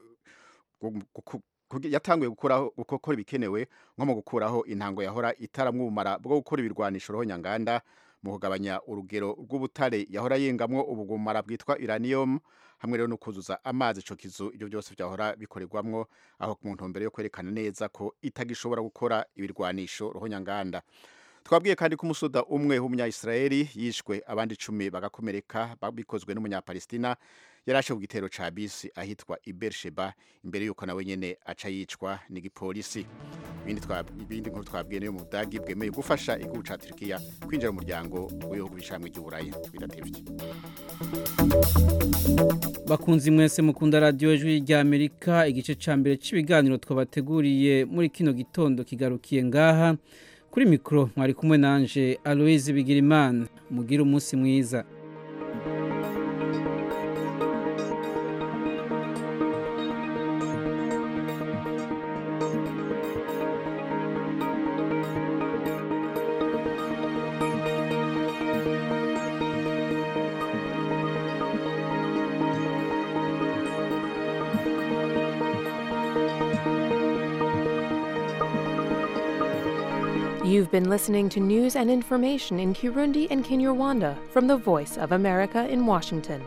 yatanguye gukora ibikenewe nko mu gukuraho intango yahora itaramwo ubumara bwo gukora ibirwanisho roho nyanganda mu kugabanya urugero rw'ubutare yahora yengamwo ubugumara bwitwa uranium hamwe rero no kuzuza amazi ico kizu ibyo byose byahora bikorerwamwo aho mu ntumbero yo kwerekana neza ko itagishobora gukora ibirwanisho roho nyanganda twabwiye kandi ko umusuda umwe w'umunya-israeli yishwe abandi icumi bagakomereka bikozwe n'umunyapalestina yarashe ku gitero ca bisi ahitwa ibersheba imbere yuko nawe nyene aca yicwa n'igipolisi ibindi nkuru twabwiye niyo mu budagi bwemeye gufasha igihugu ca turikiya kwinjira mu muryango w'ibihugu bishamwe ry'uburayi bidatevye bakunzi mwese mukunda radiyo ijwi rya amerika igice ca mbere c'ibiganiro twabateguriye muri kino gitondo kigarukiye ngaha kuri mikoro mwari kumwe nanje aloise bigirimana mugire umunsi mwiza You've been listening to news and information in Kirundi and Kinyarwanda from the Voice of America in Washington.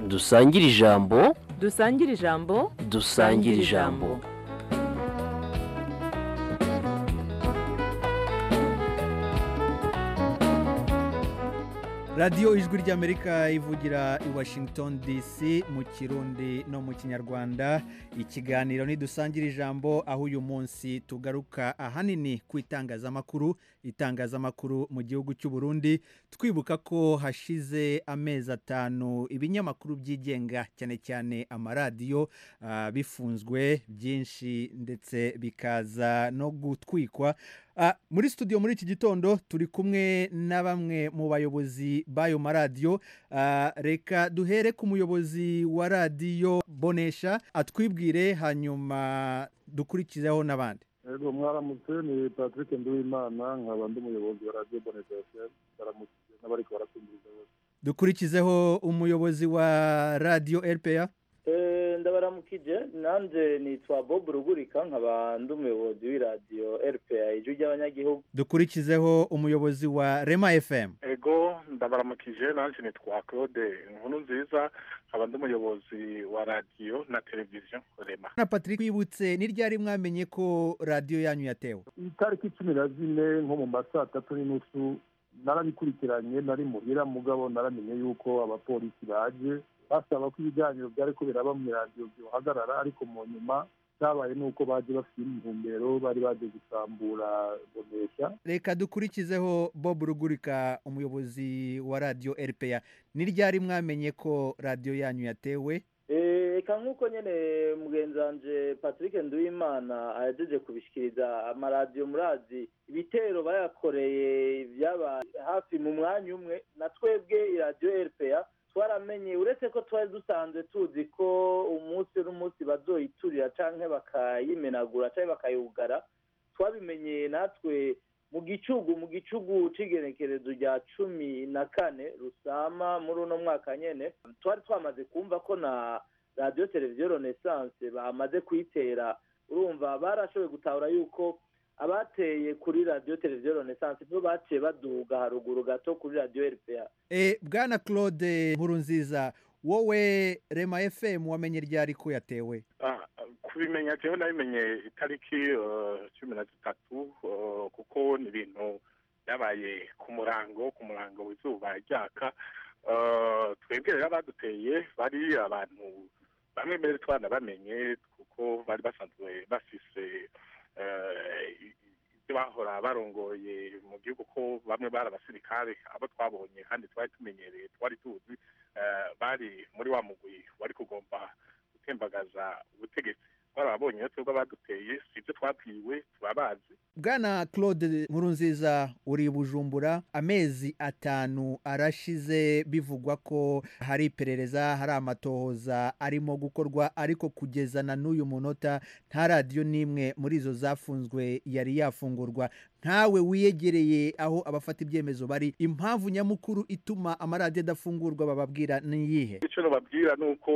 dusangire ijambo dusangire ijambo dusangire ijambo radiyo ijwi ry'amerika ivugira i washington dc mu kirundi no mu kinyarwanda ikiganiro ntidusangira ijambo aho uyu munsi tugaruka ahanini ku itangazamakuru itangazamakuru mu gihugu cy'u Burundi twibuka ko hashize amezi atanu ibinyamakuru byigenga cyane cyane amaradiyo ah, bifunzwe byinshi ndetse bikaza no gutwikwa Ah, muri studio muri iki gitondo turi kumwe na bamwe mu bayobozi b'ayo maradiyo Ah, reka duhere ku muyobozi wa radiyo bonesha atwibwire hanyuma dukurikizeho n'abandi Ego mwaramutse ni Patrick Nduwimana nkaba ndi umuyobozi wa Radio Boneza FM baramutse n'abariko barakumviriza bose dukurikizeho umuyobozi wa radiyo rpa Eh, ndabaramukije nanje nitwa bob rugurika nkaba ndi umuyobozi w'iradiyo rpa ijwi ry'abanyagihugu dukurikizeho umuyobozi wa rema fm ego ndabaramukije nanjye nitwa claude inkuru nziza nkaba ndi umuyobozi wa radiyo na televiziyo rema na patrick wibutse ni ryari mwamenye ko radiyo yanyu yatewe itariki cumi na zine nko mu ma saa tatu n'inusu narabikurikiranye nari muhira mugabo naramenye yuko abapolisi baje basaba ko ibiganiro byari ko biraba mu iradiyo byohagarara ariko mu nyuma cyabaye nuko baje bafite intumbero bari baje gusambura bonesha reka dukurikizeho bob rugurika umuyobozi wa radiyo rpa ni ryari mwamenye ko radiyo yanyu yatewe Eh, eka nk'uko nyene mugenzi wanje patrick nduwimana ahejeje kubishikiriza amaradiyo murazi ibitero bayakoreye byaba hafi mu mwanya umwe na twebwe iradiyo rpa twaramenye uretse ko twari dusanzwe tuzi ko umunsi n'umunsi bazoyiturira canke bakayimenagura canke bakayugara twabimenye natwe mu gicugu mu gicugu c'igenekerezo rya cumi na kane rusama muri uno mwaka nyene twari twamaze kumva ko na radiyo televiziyo renaissance bamaze kuyitera urumva barashoboye gutahura yuko abateye kuri radiyo televiziyo renaissance nibo baciye baduga haruguru gato kuri radiyo rpa e, bwana claude nkuru nziza wowe rema fm wamenye ryari ko yatewe Ah, kubimenya jewe nabimenye itariki eh, cumi na zitatu eh, kuko ni ibintu byabaye ku murango ku murango w'izuba ryaka Eh, twebwe rero abaduteye bari abantu bamwe mbere twana bamenye kuko bari basanzwe bafise eh, ibyo bahora barongoye mu gihugu ko bamwe bari abasirikare abo twabonye kandi twari tumenyereye twari tuzi eh, bari muri wa mugwi wari kugomba gutembagaza ubutegetsi twarababonye rero twebwe abaduteye si ibyo twabwiwe turabazi bwana claude nkurunziza uri i bujumbura amezi atanu arashize bivugwa ko hari iperereza hari amatohoza arimo gukorwa ariko kugeza na n'uyu munota nta radiyo n'imwe muri izo zafunzwe yari yafungurwa nkawe wiyegereye aho abafata ibyemezo bari impamvu nyamukuru ituma amaradiyo adafungurwa bababwira ni iyihe icyo nababwira ni uko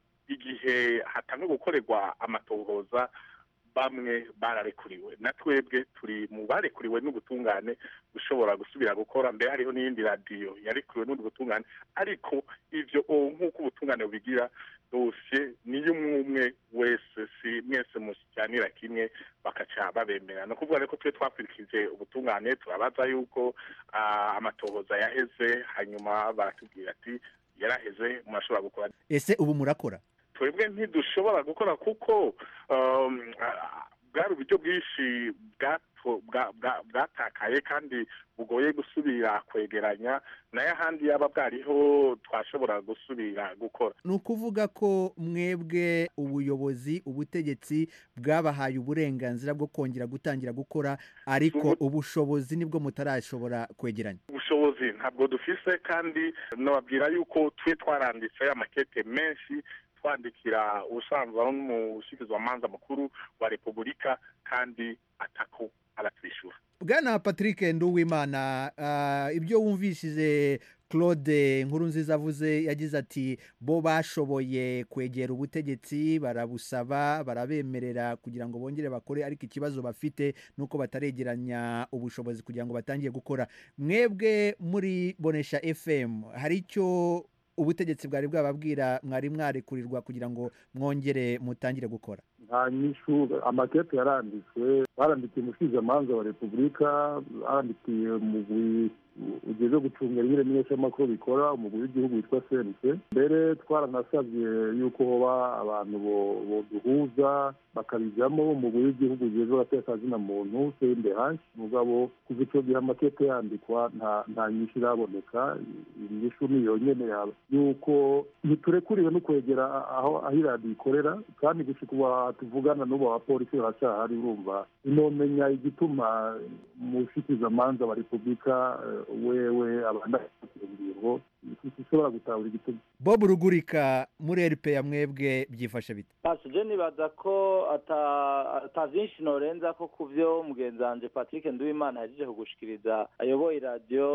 igihe hatanga gukorerwa amatohoza bamwe bararekuriwe na twebwe turi mu barekuriwe n'ubutungane gushobora gusubira gukora mbere hariho n'iyindi radiyo yarekuriwe n'ubundi butungane ariko ivyo o nk'uko ubutungane bubigira dosiye niyo umwe umwe wese si mwese mushikiranira kimwe bakaca babemera ni ukuvuga rero ko twe twakurikije ubutungane turabaza yuko ah, amatohoza yaheze hanyuma baratubwira ati yaraheze murashobora gukora ese ubu murakora twebwe ntidushobora gukora kuko um, ah, bwari uburyo bwinshi bwato- bwa- bwa- bwatakaye kandi bugoye gusubira kwegeranya nayo ahandi yaba bwariho twashobora gusubira gukora ni ukuvuga ko mwebwe ubuyobozi ubutegetsi bwabahaye uburenganzira bwo kongera gutangira gukora ariko ubushobozi nibwo mutarashobora kwegeranya ubushobozi ntabwo dufise kandi nababwira yuko twe twaranditse amakete menshi twandikira ubusanzwe aho n'umushyikirizamanza mukuru wa repubulika kandi atako aratwishyura bwana patrick nduwimana ah, ibyo wumvishije claude nkurunziza avuze yagize ati bo bashoboye kwegera ubutegetsi barabusaba barabemerera kugira ngo bongere bakore ariko ikibazo bafite ni uko bataregeranya ubushobozi kugira ngo batangiye gukora mwebwe muri bonesha fm hari icyo ubutegetsi bwari bwababwira mwari mwarekurirwa kugira ngo mwongere mutangire gukora nta nyishu amakete yaranditswe barandikiye umusizamanza wa repubulika barandikiye umugwi ugeze gucunga ibimenyeshamakuru bikora umugwi w'igihugu witwa sense mbere twaranasabye yuko hoba abantu boduhuza bakabijyamo umugwi w'igihugu ugeze abatekazina muntu sende hanshi mugabo kuva icyo gihe amakete yandikwa nta nyinshi iraboneka inyishu ni yonyine yaba yuko ntiturekuriwe no kwegera aho aho iradiyo ikorera kandi gushika ubu tuvugana n'ubu abapolisi baracyahari urumva inomenya igituma umushikizamanza wa repubulika wewe abandanya ingingo ishobora gutahura igituma bob rugurika muri rp ya mwebwe byifashe bite je nibaza ko ata vyinshi norenza ko ku vyo mugenzi wanje patrick nduwimana yahejeje kugushikiriza ayoboye iradiyo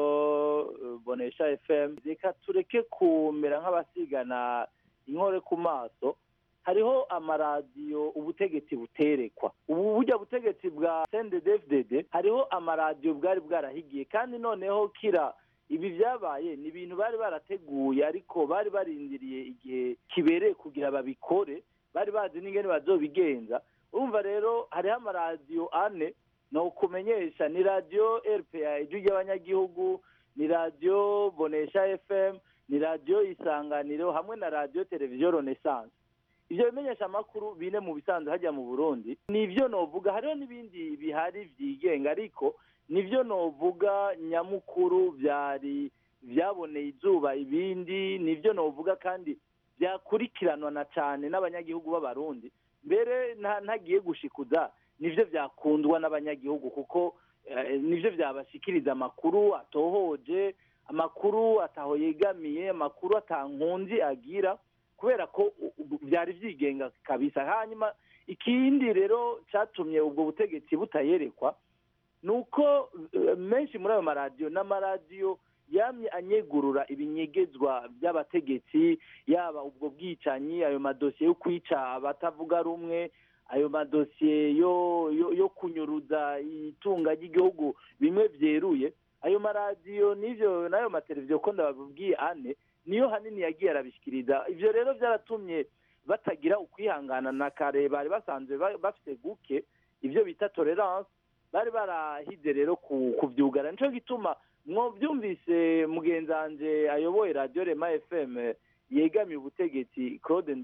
bonesha fm reka tureke kumera nk'abasigana inkore ku maso hariho amaradiyo ubutegetsi buterekwa ubu burya butegetsi bwa sendedefdede hariho amaradiyo bwari bwarahigiye kandi noneho kira ibi byabaye ni ibintu bari barateguye ariko bari barindiriye igihe kibereye kugira babikore bari bazi n'ingene bazobigenza urumva rero hariho amaradiyo ane ni ukumenyesha ni radiyo rpa ijwi ry'abanyagihugu ni radiyo bonesha fm ni radiyo isanganiro hamwe na radiyo televiziyo renaissance ibyo bimenyesha amakuru bine mu bisanzwe hajya mu burundi nibyo novuga hariho n'ibindi bihari byigenga ariko nibyo novuga nyamukuru byari byaboneye izuba ibindi nibyo novuga kandi byakurikiranwa na cyane n'abanyagihugu b'abarundi mbere ntagiye gushikuza nibyo byakundwa n'abanyagihugu kuko nibyo byabashikiriza amakuru atohoje amakuru ataho yegamiye amakuru atankunzi agira kubera ko byari byigenga kabisa hanyuma ikindi rero cyatumye ubwo butegetsi butayerekwa ni uko menshi muri ayo maradiyo n'amaradiyo yamye anyegurura ibinyegezwa by'abategetsi yaba ubwo bwicanyi ayo madosiye yo kwica abatavuga rumwe ayo madosiye yo yo kunyuruza itunga ry'igihugu bimwe byeruye ayo maradiyo n'ibyo n'ayo mateleviziyo ko ndababwiye ane niyo hanini yagiye arabishyikiriza ibyo rero byaratumye batagira ukwihangana na kare bari basanzwe bafite guke ibyo bita tolerance bari barahize rero kubyugara nicyo gituma mwabyumvise mugenzi wanjye ayoboye radiyo rema fm yegamiye ubutegetsi claude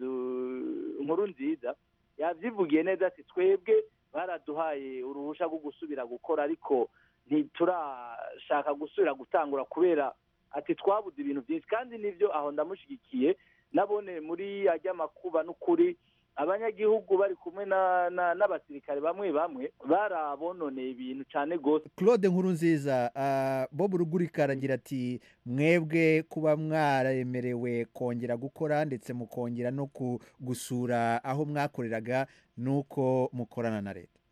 nkuru nziza yabyivugiye neza ati twebwe baraduhaye uruhushya rwo gusubira gukora ariko ntiturashaka gusubira gutangura kubera ati twabuze ibintu byinshi kandi nibyo aho ndamushyigikiye nabone muri ajya makuba n'ukuri abanyagihugu bari kumwe n'abasirikare bamwe bamwe barabononeye ibintu cyane rwose claude nkuru nziza bob rugurika aragira ati mwebwe kuba mwaremerewe kongera gukora ndetse mukongera no gusura aho mwakoreraga nuko mukorana na leta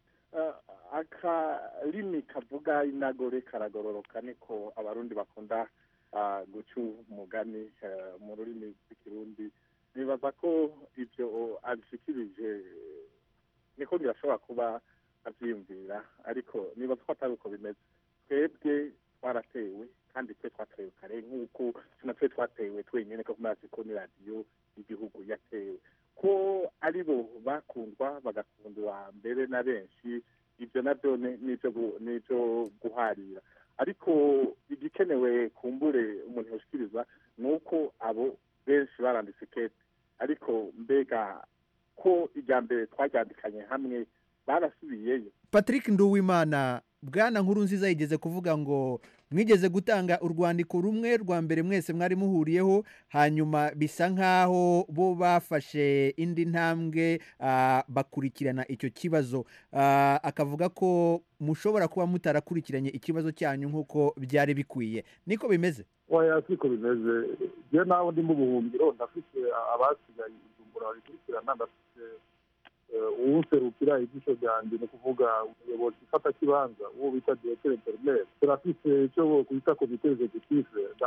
akarimi kavuga inagore karagororoka niko abarundi bakunda guca umugani mu rurimi rw'ikirundi nibaza ko ibyo abishikirije niko birashobora kuba abyiyumvira ariko nibaza ko atari uko bimeze twebwe twaratewe kandi twe twatewe kare nk'uko natwe twatewe twenyine ko mazi ko ni radiyo y'igihugu yatewe ko ari bo bakundwa bagakundwa mbere na benshi ibyo nabyo n'ibyo guharira ariko igikenewe kumbure umuntu yashikiriza ni uko abo benshi baranditse kete ariko mbega ko irya mbere twaryandikanye hamwe barasubiyeyo patrick nduwimana bwana nkuru nziza yigeze kuvuga ngo mwigeze gutanga urwandiko rumwe rwa mbere mwese mwari muhuriyeho hanyuma bisa nk'aho bo bafashe indi ntambwe bakurikirana icyo kibazo akavuga ko mushobora kuba mutarakurikiranye ikibazo cyanyu nk'uko byari bikwiye niko bimeze oya siko bimeze njye nawe ndi mu buhungiro ndafite abasigaye ijumbura babikurikirana ndafite uwuserukira ijisho ryanjye ni ukuvuga umuyobozi ufata kibanza uwo bita diregiteri interineri turafite icyo kwita komite egekutife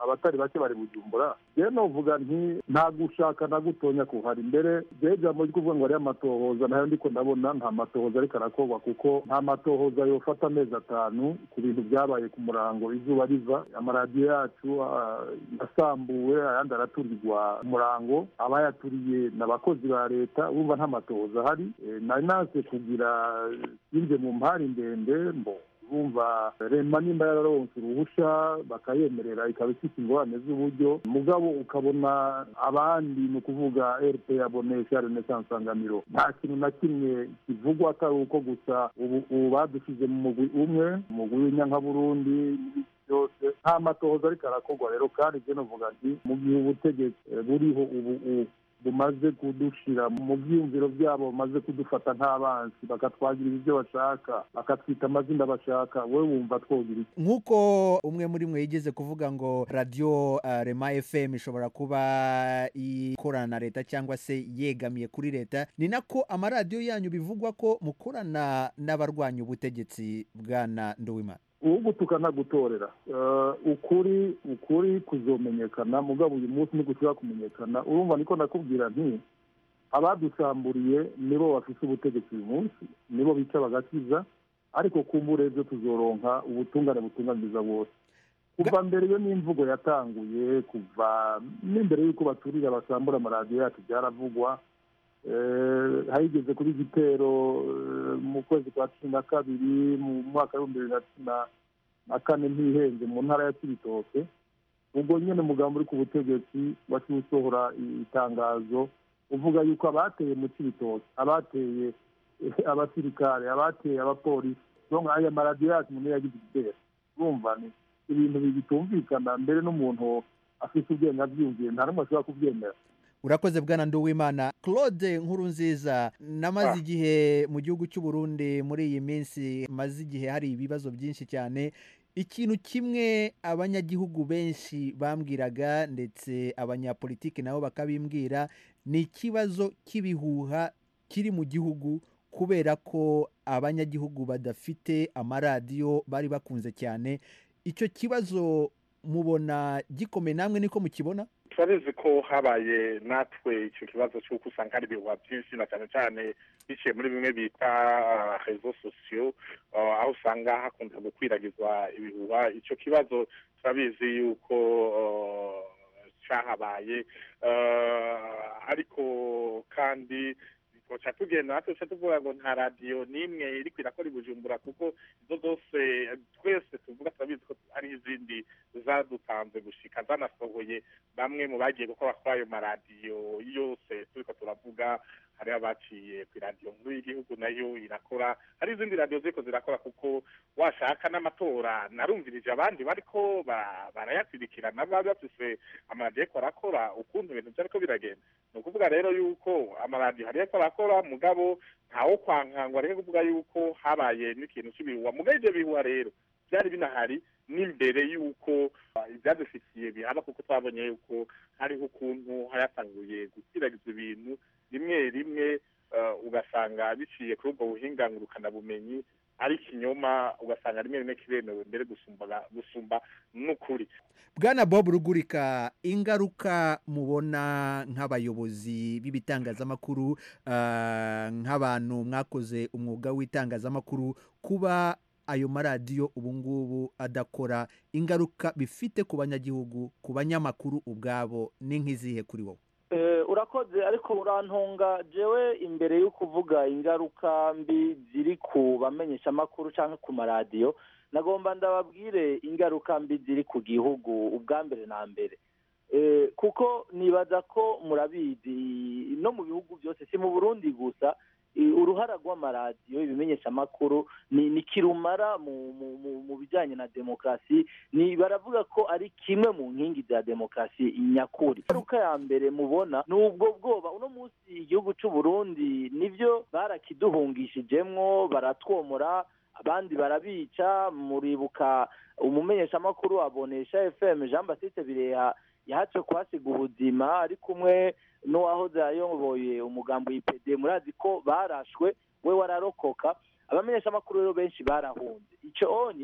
abatari bake bari bujumbura rero novuga nti nta gushaka na gutonya kuhari mbere rero ijambo ryo kuvuga ngo hariyo amatohoza nayo ndiko ndabona nta matohoza ariko arakorwa kuko nta matohoza yofata amezi atanu ku bintu byabaye ku murango izuba riva amaradiyo yacu ah, yasambuwe ayandi araturirwa ku murango abayaturiye ni abakozi ba leta urumva nta matohoza ahari Eh, nari naze kugira yinje mu mpari ndende mbo bumva rema nimba yararonse uruhusha bakayemerera ikaba ifite ingorane z'uburyo mugabo ukabona abandi ni ukuvuga rp abonesha renaissance sanganiro nta kintu na kimwe kivugwa atari uko gusa ubu ubu badushyize mu mugwi umwe umugwi w'inyankaburundi n'ibindi byose nta matohoza ariko arakorwa rero kandi ibyo novuga nti mu gihe ubutegetsi eh, buriho ubu ubu bumaze kudushira mu byiyumviro byabo bamaze kudufata nk'abansi bakatwagirira ibyo bashaka bakatwita amazina bashaka wowe wumva twogira iki nk'uko umwe muri mwe yigeze kuvuga ngo radiyo uh, rema fm ishobora kuba ikorana na leta cyangwa se yegamiye kuri leta ni nako amaradiyo yanyu bivugwa ko mukorana n'abarwanya ubutegetsi bwana nduwimana ugutuka ntagutorera Eh, ukuri ukuri kuzomenyekana mugabo uyu munsi ntigushobora kumenyekana urumva niko nakubwira nti abadusamburiye nibo bafite ubutegetsi uyu munsi nibo bica bagakiza ariko kumbura ejo tuzoronka ubutungane butunganiriza bose kuva mbere iyo n'imvugo yatanguye kuva n'imbere y'uko baturira basambura amaradiyo yacu byaravugwa Eh, hageze kuri igitero eh, mu kwezi kwa cumi na kabiri mu mwaka w'ibihumbi bibiri na cumi na- na kane ntihenze mu ntara ya kibitoke ubwo nyine umugambi uri ku butegetsi waciye usohora itangazo uvuga yuko abateye mu kibitoke abateye eh, abasirikare abateye abapolisi donc aya maradiyo yacu umuntu yagize igitero urumva ni ibintu bitumvikana mbere n'umuntu afite ubwenge abyumviye nta n'umwe ashobora kubyemera urakoze bwana nduwimana claude nkuru nziza namaze Ah. igihe mu gihugu cy'u Burundi muri iyi minsi maze igihe hari ibibazo byinshi cyane ikintu kimwe abanyagihugu benshi bambwiraga ndetse abanyapolitiki nabo bakabimbwira ni ikibazo cy'ibihuha kiri mu gihugu kubera ko abanyagihugu badafite amaradiyo bari bakunze cyane icyo kibazo mubona gikomeye namwe niko mukibona turabizi ko habaye natwe icyo kibazo cy'uko usanga hari ibihuha byinshi na cyane cyane biciye muri bimwe bita rezo sosiyo uh, aho usanga hakunda gukwiragizwa ibihuha icyo kibazo turabizi yuko uh, cyahabaye uh, ariko kandi twoca tugenda natwe tuca tuvuga ngo nta radiyo n'imwe iriko irakora i bujumbura kuko izo zose twese tuvuga turabizi ko hari izindi zadutanze gushika zanasohoye bamwe mu bagiye gukora kuri ayo maradiyo yose turiko turavuga hariho abaciye ku iradiyo nkuru y'igihugu nayo irakora hari izindi radiyo ziriko zirakora kuko washaka n'amatora narumvirije abandi bariko ba- barayakurikirana baba bafise amaradiyo ariko arakora ukuntu ibintu vyariko biragenda ni ukuvuga rero yuko amaradiyo hariyo ariko arakora mugabo ntawo kwankangwa ariko kuvuga yuko habaye n'ikintu cy'ibihuha mugabo ivyo bihuha rero byari binahari n'imbere y'uko uh, ibyadufitiye bihaba kuko twabonye yuko hariho ukuntu hayatanguye gukwirakwiza ibintu rimwe rimwe uh, ugasanga biciye kuri ubwo buhinga ngurukanabumenyi ari ikinyoma ugasanga rimwe rimwe kiremewe mbere gusumba gusumba n'ukuri bwana bob rugurika ingaruka mubona nk'abayobozi b'ibitangazamakuru ah, nk'abantu mwakoze umwuga w'itangazamakuru kuba ayo maradiyo ubu ngubu adakora ingaruka bifite ku banyagihugu ku banyamakuru ubwabo ni nk'izihe kuri wowe Eh, urakoze ariko urantunga jewe imbere yo kuvuga ingaruka mbi ziri ku bamenyeshamakuru cyangwa ku maradiyo nagomba ndababwire ingaruka mbi ziri ku gihugu ubwa mbere na mbere Eh, kuko nibaza ko murabizi no mu bihugu byose si mu burundi gusa eh, uruhara rw'amaradiyo ibimenyeshamakuru ni ni kirumara mu mu- mu- mu bijyanye na demokarasi ni baravuga ko ari kimwe mu nkingi za demokarasi nyakuri ingaruka ya mbere mubona ni ubwo bwoba uno munsi igihugu cy'u Burundi nibyo barakiduhungishijemwo baratwomora abandi barabica muribuka umumenyeshamakuru abonesha fm jean baptiste bireha yahatswe kuhasiga ubuzima ari kumwe n'uwahoze ayoboye umugambi w'ipede murazi ko barashwe we wararokoka abamenyeshamakuru rero benshi barahunze icyo onye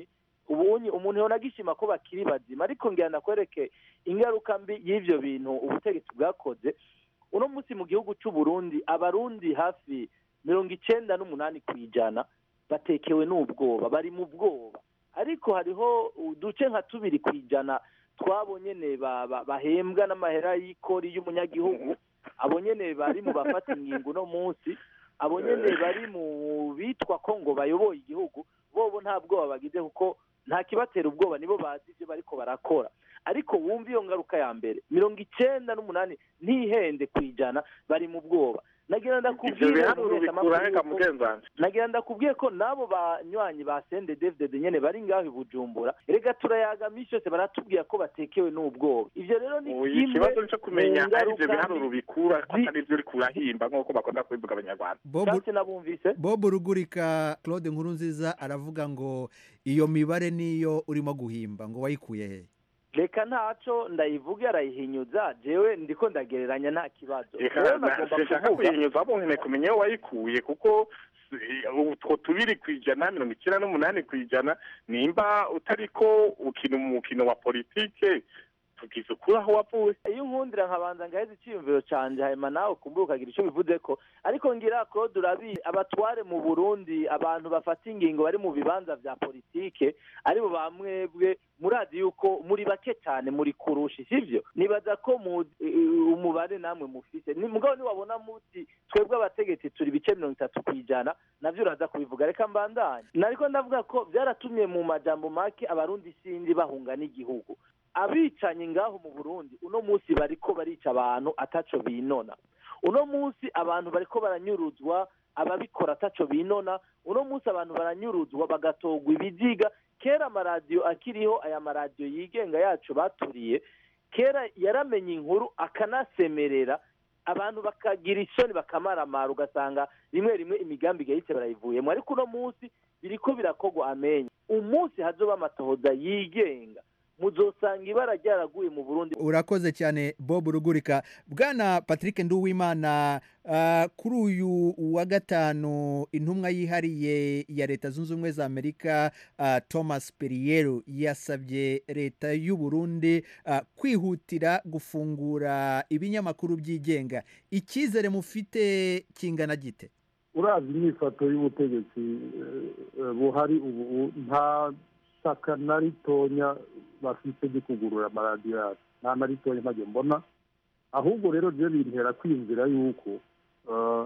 ubunye umuntu yona agishima ko bakiri bazima ariko ngira ndakwereke ingaruka mbi y'ivyo bintu ubutegetsi bwakoze uno munsi mu gihugu c'u Burundi abarundi hafi mirongo icenda n'umunani kw'ijana batekewe n'ubwoba bari mu bwoba ariko hariho uduce nka tubiri kw'ijana twabo nyene ba- ba- bahembwa n'amahera y'ikori y'umunyagihugu abo nyene bari mu bafata ingingo uno munsi abo nyene bari mu bitwa ko ngo bayoboye igihugu bobo nta bwoba bagize kuko nta kibatera ubwoba nibo bazi ivyo bariko barakora ariko wumva iyo ngaruka ya mbere mirongo icenda n'umunani ntihende kw'ijana bari mu bwoba nagira ivyo ndakubwire biharuro umumenyeshamakuru bikura hega yuko- mugenzanje nagira ndakubwiye ko n'abo banywanyi ba sende david nyene bari ngaho i bujumbura rega turayaga misi yose baratubwira ko batekewe n'ubwoba ivyo rero ni Oya, kimwe ikibazo cyo kumenya mu ari ivyo ngaruka biharuro mbi bikura ko atari ivyo uriko urahimba nk'uko bakunda kubivuga abanyarwanda Bob, Kandi nabumvise Bob Rugurika Claude Nkurunziza aravuga ngo iyo mibare niyo urimo guhimba ngo wayikuye he reka ntaco ndayivuge arayihinyuza jewe ndiko ndagereranya nta kibazo reka Jewe na- nagomba sinshaka kuvuga kuyinyuza abo nkene kumenya aho wayikuye kuko si- utwo tubiri kw'ijana mirongo icyenda n'umunani kw'ijana nimba utariko ukina umukino wa politike tugize ukuri aho wavuye iyo unkundira nkabanza ngaheza icyiyumviro canje hanyuma nawe kumbura ukagira icyo bivuze ko ariko ngira claude urabizi abatware mu burundi abantu bafata ingingo bari mu bibanza vya politike aribo bamwebwe murazi yuko muri bake cyane muri kurusha sivyo nibaza ko mu eh, umubare namwe mufise ni mugabo niwabona muti twebwe abategetsi turi bice mirongo itatu kw'ijana navyo uraza kubivuga reka mbandanye nariko ndavuga ko vyaratumye mu majambo make abarundi sindi bahunga n'igihugu abicanyi ngaho mu burundi uno munsi bariko barica abantu ataco binona uno munsi abantu bariko baranyuruzwa ababikora ataco binona uno munsi abantu baranyuruzwa bagatogwa ibiziga kera amaradiyo akiriho aya maradiyo yigenga yacu baturiye kera yaramenye inkuru akanasemerera abantu bakagira isoni bakamaramara ugasanga rimwe rimwe imigambi igahise barayivuyemo ariko uno munsi biriko birakogwa amenyo umunsi hazoba amatohoza yigenga muzosanga ibara ryaraguye mu burundi urakoze cyane bob rugurika bwana patrick nduwimana ah, kuri uyu wa gatanu intumwa yihariye ya leta zunze ubumwe za amerika ah, thomas perriello yasabye leta y'u burundi ah, kwihutira gufungura ibinyamakuru byigenga icyizere mufite kingana gite urazi imyifato y'ubutegetsi eh, eh, buhari ubu nta shyaka na ritonya bafite ryo kugurura amaradiyo yacu nta na ritonya ntajya mbona ahubwo rero ryo bintera kwiyumvira yuko eh,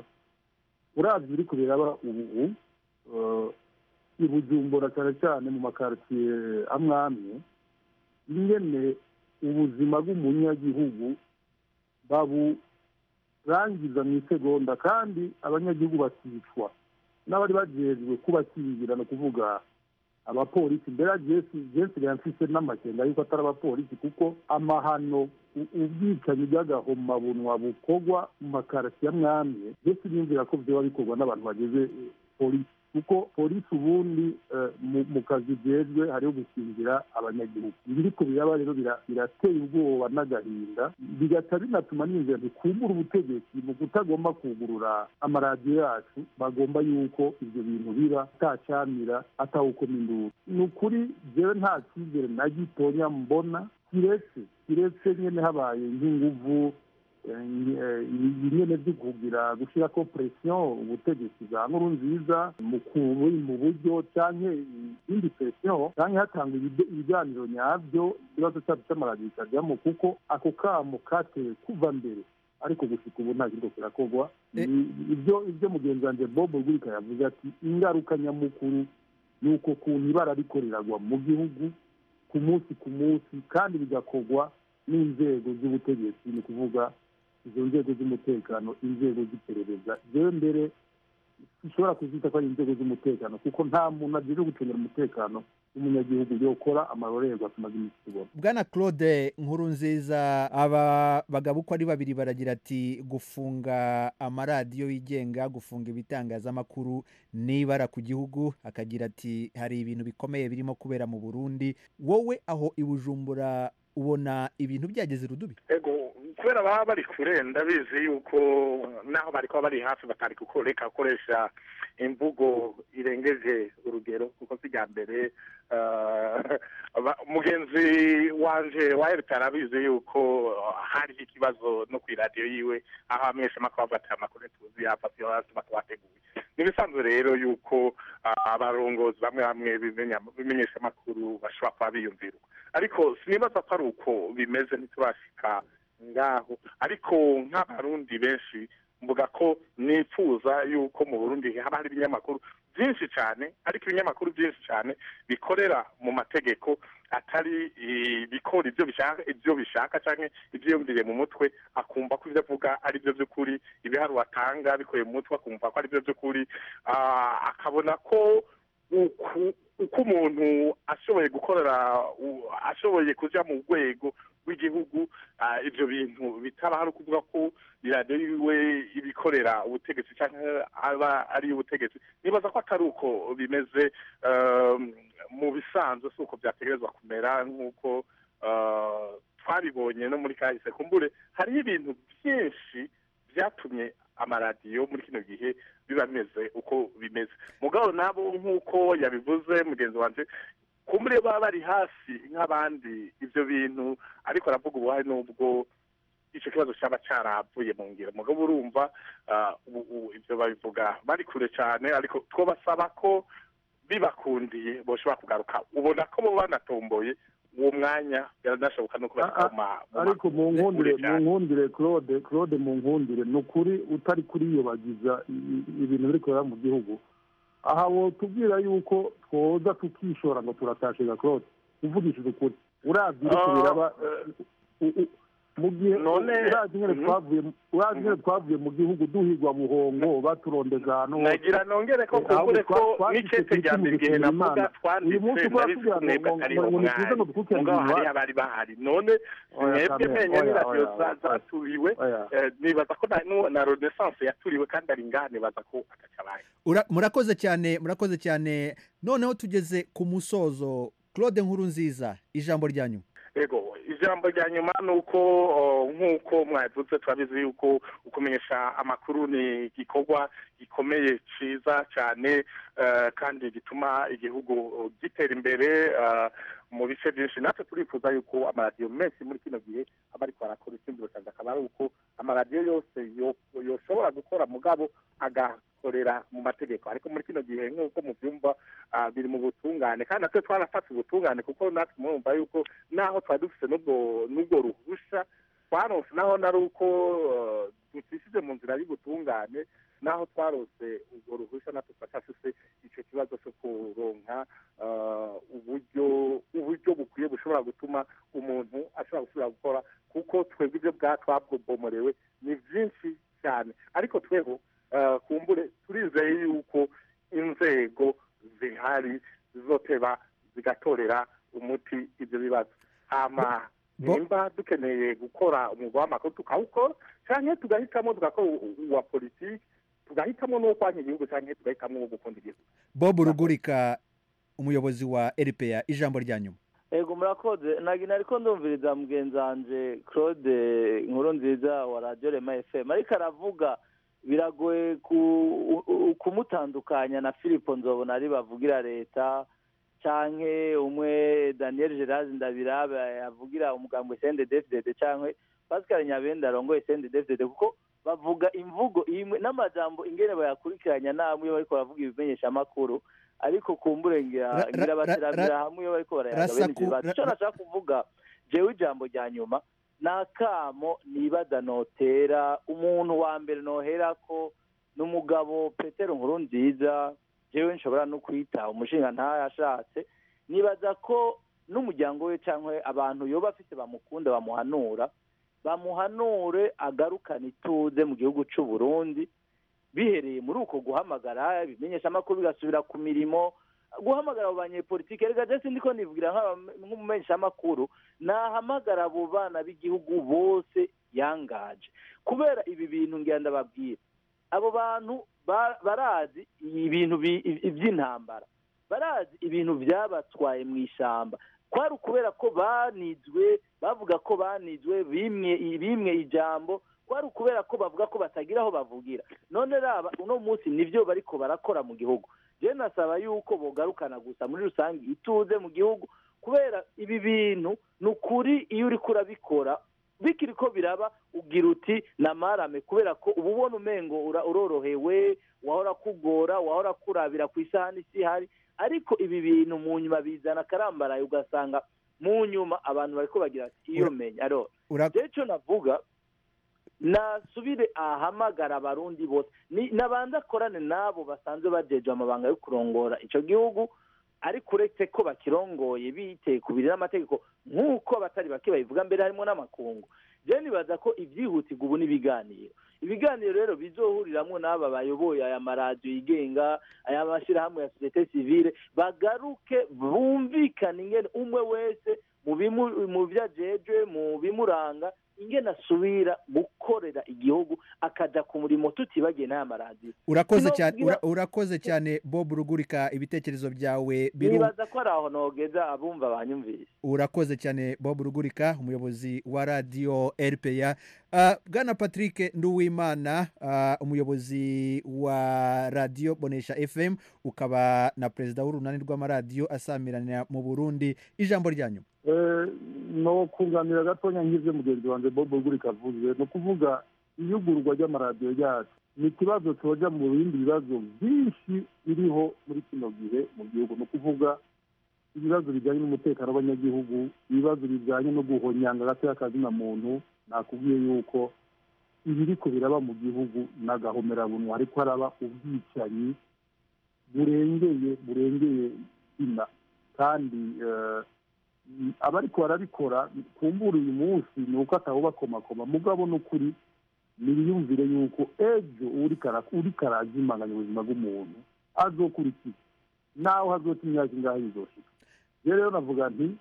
urazi ibiri kubiraba ubu eh, i bujumbura cyane cyane mu makaritsiye amwe amwe ingene ubuzima bw'umunyagihugu baburangiza mu isegonda kandi abanyagihugu bakicwa n'abari bajejwe kubakingira ni ukuvuga abapolisi mbere jensi mfise n'amakenga yuko atari abapolisi kuko amahano u- ubwicanyi bw'agahomabunwa bukorwa mu makarasi ya mwamye mbese niyumvira ko vyoba bikorwa n'abantu bageze eh, polisi kuko polisi ubundi eh, mu- mu kazi jejwe hariho gukingira abanyagihugu ibiriko biraba rero bira- birateye ubwoba n'agahinda bigaca binatuma niyumvira ntikumbura ubutegetsi mu kutagomba kugurura amaradiyo yacu bagomba yuko ibyo bintu biba atacamira atawukoma induru ni ukuri jewe nta cyizere na gitonya mbona kiretse kiretse nyene habaye nk'inguvu eh, eh, nyene vyo kugira gushirako presiyo ubutegetsi bwa nkuru nziza mu ku- mu buryo canke indi presiyo canke hatangwa ibide- ibiganiro nyavyo ikibazo cacu c'amaradiyo kikajyamo kuko ako kamo katewe kuva mbere ariko gushika ubu nta kiriko kirakorwa Ni- ibyo ibyo mugenzi wanje bob rwika yavuze ati ingaruka nyamukuru ni uko kuntu ibara riko riragwa mu gihugu ku munsi ku munsi kandi bigakorwa n'inzego z'ubutegetsi ni ukuvuga izo nzego z'umutekano inzego z'iperereza jewe mbere zishobora kuzita ko ari inzego z'umutekano kuko nta muntu agiye gucungira umutekano w'umunyagihugu yokora amarorerwa tumaze iminsi tubona bwana claude nkuru nziza aba bagabo uko ari babiri baragira ati gufunga amaradiyo yigenga gufunga ibitangazamakuru n'ibara ku gihugu akagira ati hari ibintu bikomeye birimo kubera mu burundi wowe aho i bujumbura ubona ibintu byageze rudubi ego kubera baba bari kure ndabizi yuko naho bari kuba bari hafi batari kuko reka gukoresha imvugo irengeje urugero kuko si irya mbere eh, aba- mugenzi wanje wa rp arabizi yuko hariho ikibazo no ku iradiyo yiwe aho ameshamakuru avuga ati amakuru tuzi yava siyo hasi batabateguye ni ibisanzwe rero yuko ah, abarongozi bamwe bamwe bimenya- bimenyesha amakuru bashobora kuba biyumvira uko. ariko sinibaza ko ari uko bimeze ntiturashika ngaho ariko nk'abarundi benshi mvuga ko nifuza yuko mu burundi haba hari ibinyamakuru byinshi cyane ariko ibinyamakuru byinshi cyane bikorera mu mategeko atari eh, bikora ibyo bishaka ibyo bishaka cyangwa ibyiyumviriye mu mutwe akumva ko ibyo avuga ari byo by'ukuri ibiharuro atanga bikuye mu mutwe akumva ko ari byo by'ukuri Ah, akabona ko uku uko umuntu ashoboye gukorera u- ashoboye kuja mu rwego rw'igihugu ah, ibyo bintu bitaba hari ukuvuga ko iradiyo yiwe ibikorera ubutegetsi cyangwa aba ari ubutegetsi nibaza ko atari uko bimeze um, mu bisanzwe si uko byategerezwa kumera nk'uko uh, twabibonye no muri kahise kumbure hariho ibintu byinshi byatumye amaradiyo muri kino gihe biba bimeze uko bimeze mugabo nabo nk'uko yabivuze mugenzi wanje kumbure baba bari hafi nk'abandi ibyo bintu ariko aravuga ubuhari n'ubwo icyo kibazo cyaba cyaravuye mu ngiro mugabo urumva ah, ubu- ubu ibyo babivuga bari kure cyane ariko twabasaba ko bibakundiye boshobora kugaruka ubona ko bo banatomboye uwo mwanya biranashoboka no kubashyira mu ma- mu ma- ariko mu nkundire kure mu cyane. nkundire claude claude mu nkundire ni ukuri utari kuriyobagiza i- i- ibintu biri kubera mu gihugu aha wotubwira yuko twoza tukishora ngo turatashiga claude uvugishije ukuri uravye iriko Ah, biraba u- u- mu gihe None- urazi nyene Mhm. twavuye urazi nyene twavuye mu gihugu duhigwa buhongo baturondeza ahantu hose. nagira nongere ko Eh, ahubwo kumbure ko twa- twashitse n'icete ku rya mbere igihe gushimira navuga Imana. twanditse uyu munsi nari twatubwira ngo mwebwe ngo- atariho ngo nituze ngo mwari dukurikirane mugabo ibintu hariya bari bahari none Oya, mwebwe Kamere, menya oya, n'iradiyo oya, za- oya. zaturiwe eh, nibaza ko na- nu- na renaissance yaturiwe kandi ari ngaha nibaza ko agacabaye Ura- murakoze cyane murakoze cyane noneho tugeze ku musozo claude nkuru nziza ijambo rya nyuma ego ijambo rya nyuma ni uko o, nk'uko mwavuze turabizi yuko ukumenyesha amakuru ni igikorwa gikomeye cyiza cyane eh, kandi gituma igihugu gitera imbere eh, mu bice byinshi natwe turifuza yuko amaradiyo menshi muri kino gihe aba ariko arakora ikindi cyane akaba ari uko amaradiyo yose yo- yoshobora gukora mugabo agakorera mu mategeko ariko muri kino gihe nk'uko mubyumva ah, biri mu butungane kandi natwe twarafashe ubutungane kuko natwe murumva yuko naho twari dufite n'ubwo n'ubwo ruhusha twaronse naho nari uko eh, ducishije mu nzira y'ubutungane naho twarose ubwo ruhusha natwe turacyafise icyo kibazo cyo kuronka eh, uburyo uburyo bukwiye bushobora gutuma umuntu ashobora gusubira gukora kuko twebwe ibyo bwa twabwomorewe ni byinshi cyane ariko tweho eh, kumbure turizeye yuko inzego zihari zizoteba zigatorera umuti ibyo bibazo hama Bo- nimba dukeneye gukora umwuga w'amakuru tukawukora cyangwa tugahitamo tugakora u- uwa politiki tugahitamo n'uwo kwanya igihugu cyangwa tugahitamo uwo gukunda igihugu bob rugurika umuyobozi wa rpa ijambo rya nyuma ego murakoze nagina ariko ndumviriza mugenzi wanje claude inkuru nziza wa radiyo rema fm ariko aravuga biragoye ku- u- u- kumutandukanya na filipo nzobona ari bavugira leta canke umwe daniel gerard ndabirabe yavugira umugambwe sende defdede canke pascal nyabenda arongoye sende defdede kuko bavuga imvugo imwe n'amajambo ingene bayakurikiranya namwe iyo bariko baravuga ibimenyeshamakuru ariko kumbure ngira Ra- ngira ra- batiramira ra- hamwe iyo bariko barayaga bene Rasaku- ivyo bibazo ra- ico nashaka kuvuga jewe ijambo rya nyuma ni akamo nibaza notera umuntu wa mbere noherako ni umugabo petero nkuru nziza jewe nshobora no kwita umushinga ntayashatse nibaza ko n'umuryango we cyangwa abantu yoba afite bamukunda bamuhanura bamuhanure agarukane ituze mu gihugu cy'u Burundi bihereye muri uko guhamagara ibimenyeshamakuru bigasubira ku mirimo guhamagara abo banyepolitike reka jesi ndiko nivugira nk'aba- nk'umumenyeshamakuru nahamagara abo bana b'igihugu bose yangaje kubera ibi bintu ngira ndababwira abo bantu ba- barazi ibintu bi- iby'intambara barazi ibintu byabatwaye mu ishyamba kwari ukubera ko banizwe bavuga ko banizwe bimwe bimwe ijambo kwari ukubera ko bavuga ko batagira aho bavugira none raba uno munsi nibyo bariko barakora mu gihugu je nasaba yuko bogarukana gusa muri rusange ituze mu gihugu kubera ibi bintu ni ukuri iyo uriko urabikora bikiri ko biraba ugira uti namarame kubera ko uba ubona umengo ura- urorohewe wahora kugora wahora kurabira ku isahani isi ihari ariko ibi bintu mu nyuma bizana akarambaraye ugasanga mu nyuma abantu bariko bagira ati iyo menya aro Ura- je ico navuga nasubire ahamagara abarundi bose ni nabanza akorane n'abo basanzwe bajeje amabanga yo kurongora ico gihugu ariko uretse ko bakirongoye biteye ku biri n'amategeko nk'uko abatari bake babivuga mbere harimo n'amakungu je nibaza ko ibyihutirwa ubu n'ibiganiro ibiganiro rero bizohuriramwo n'aba bayoboye aya maradiyo yigenga aya mashyirahamwe ya sosiyete sivile bagaruke bumvikane ingene umwe wese mu bimu- mu vyo ajejwe mu bimuranga ingene asubira gukorera igihugu akaja ku murimo tutibagiye n'aya maradiyo urakoze Sino cyane kugira- ura- urakoze cyane bob rugurika ibitekerezo byawe biru nibaza ko ari aho nogeza abumva banyumvise urakoze cyane bob rugurika umuyobozi wa radiyo rpa uh, bwana patrick nduwimana uh, umuyobozi wa radiyo bonesha fm ukaba na perezida w'urunani rw'amaradiyo asamiranira mu burundi ijambo ryanyu Eh, no kunganira gatonya nk'ivyo mugenzi wanjye bobo gurika avuze ni ukuvuga iyugurwa ry'amaradiyo yacu ni ikibazo coja mu bindi bibazo byinshi biriho muri kino gihe mu gihugu ni ukuvuga ibibazo bijyanye n'umutekano w'abanyagihugu ibibazo bijyanye no guhonyanga gato y'akazina muntu nakubwiye yuko ibiriko biraba mu gihugu n'agahomerabunwa ariko haraba ubwicanyi burengeye burengeye ina kandi eh, abariko barabikora kumbura uyu munsi ni uko atawubakomakoma mugabo n'ukuri nibiyumvire yuko ejo uriko ara- uriko arazimanganya ubuzima bw'umuntu azokurikira naho hazota imyaka ingahe bizoshika rero rero navuga nti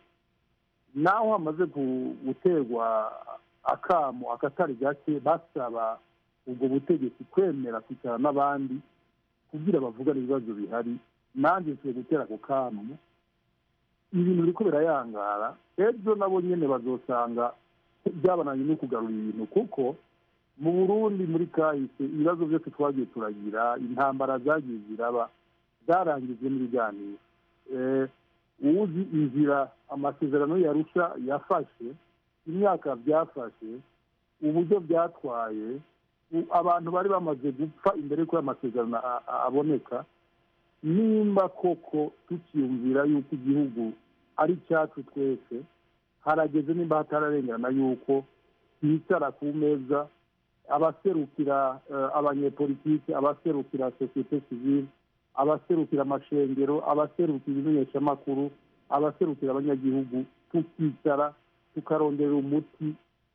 naho hamaze gu- guterwa akamo akatari gake basaba ubwo butegetsi kwemera kwicara n'abandi kugira bavugane ibibazo bihari nanjye nsiye gutera ako kamo ibintu biriko birayangara ejo nabo nyene bazosanga byabananye no kugarura ibintu kuko mu burundi muri kahise ibibazo byose twagiye turagira intambara zagiye ziraba zarangijwe n'ibiganiro Eh, uwuzi inzira amasezerano yarusha yafashe imyaka byafashe uburyo byatwaye u- abantu bari bamaze gupfa imbere y'uko ayo masezerano a- a- aboneka nimba koko tukiyumvira yuko igihugu ari icyacu twese harageze nimba hatararengerana yuko twicara ku meza abaserukira eh, abanyepolitiki abaserukira sosiyete sivile abaserukira amashengero abaserukira ibimenyeshamakuru abaserukira abanyagihugu tukicara tukarondera umuti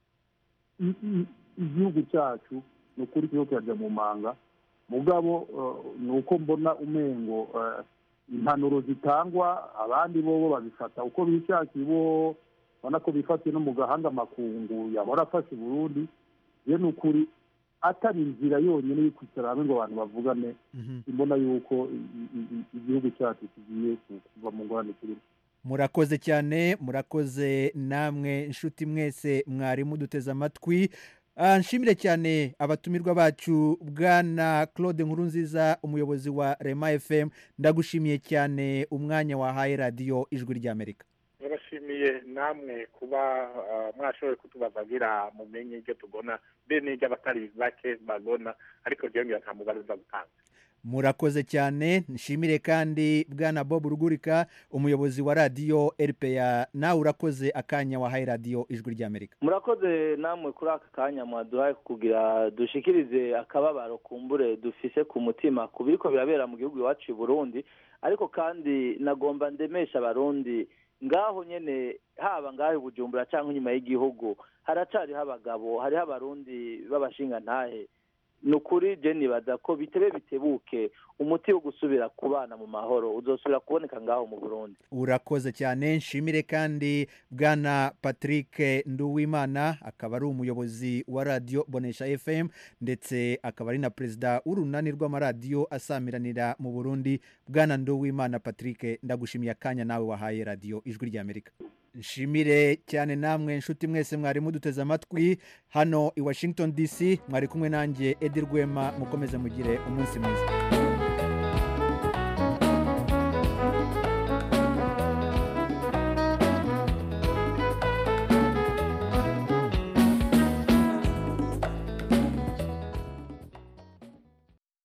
i- i- igihugu cyacu ni ukuri kiriko kirajya mu manga mugabo eh, ni uko mbona umengo eh, impanuro zitangwa abandi bobo babifata uko bishakiye bo ubona ko bifatiye no mu gahanga makungu yahora afashe uburundi ye ni ukuri atari inzira yonyine yo kwicara hamwe ngo abantu bavugane imbona yuko i- i- i- igihugu cyacu kigiye ku- kuva mu ngorane kirimo murakoze cyane murakoze namwe inshuti mwese mwari muduteze amatwi Ah, nshimire cyane abatumirwa bacu bwana claude nkurunziza umuyobozi wa rema fm ndagushimiye cyane umwanya wahaye radiyo ijwi ry'amerika turashimiye namwe kuba ah, mwashoboye kutubazagira mumenye ibyo tugona be n'ibyo abatari bake bagona ariko ryongera nta mubare uza gutanga murakoze cyane nshimire kandi bwana bob rugurika umuyobozi wa radiyo rpa nawe urakoze akanya wahaye radiyo ijwi ry'amerika murakoze namwe kuri aka kanya mwaduhaye kugira dushikirize akababaro kumbure dufise ku mutima ku biriko birabera mu gihugu iwacu i burundi ariko kandi nagomba ndemesha abarundi ngaho nyene haba ngaho i bujumbura cyangwa inyuma y'igihugu haracariho abagabo hariho abarundi b'abashingantahe ni ukuri je nibaza ko bitebe bitebuke umuti wo gusubira kubana mu mahoro uzosubira kuboneka ngaho mu burundi urakoze cyane nshimire kandi bwana patrick nduwimana akaba ari umuyobozi wa radiyo bonesha fm ndetse akaba ari na perezida w'urunani rw'amaradiyo asamiranira mu burundi bwana nduwimana patrick ndagushimiye akanya nawe wahaye radiyo ijwi ry'amerika nshimire cyane namwe nshuti mwese mwari muduteze amatwi hano i washington dc mwari kumwe nanjye edi rwema mukomeze mugire umunsi mwiza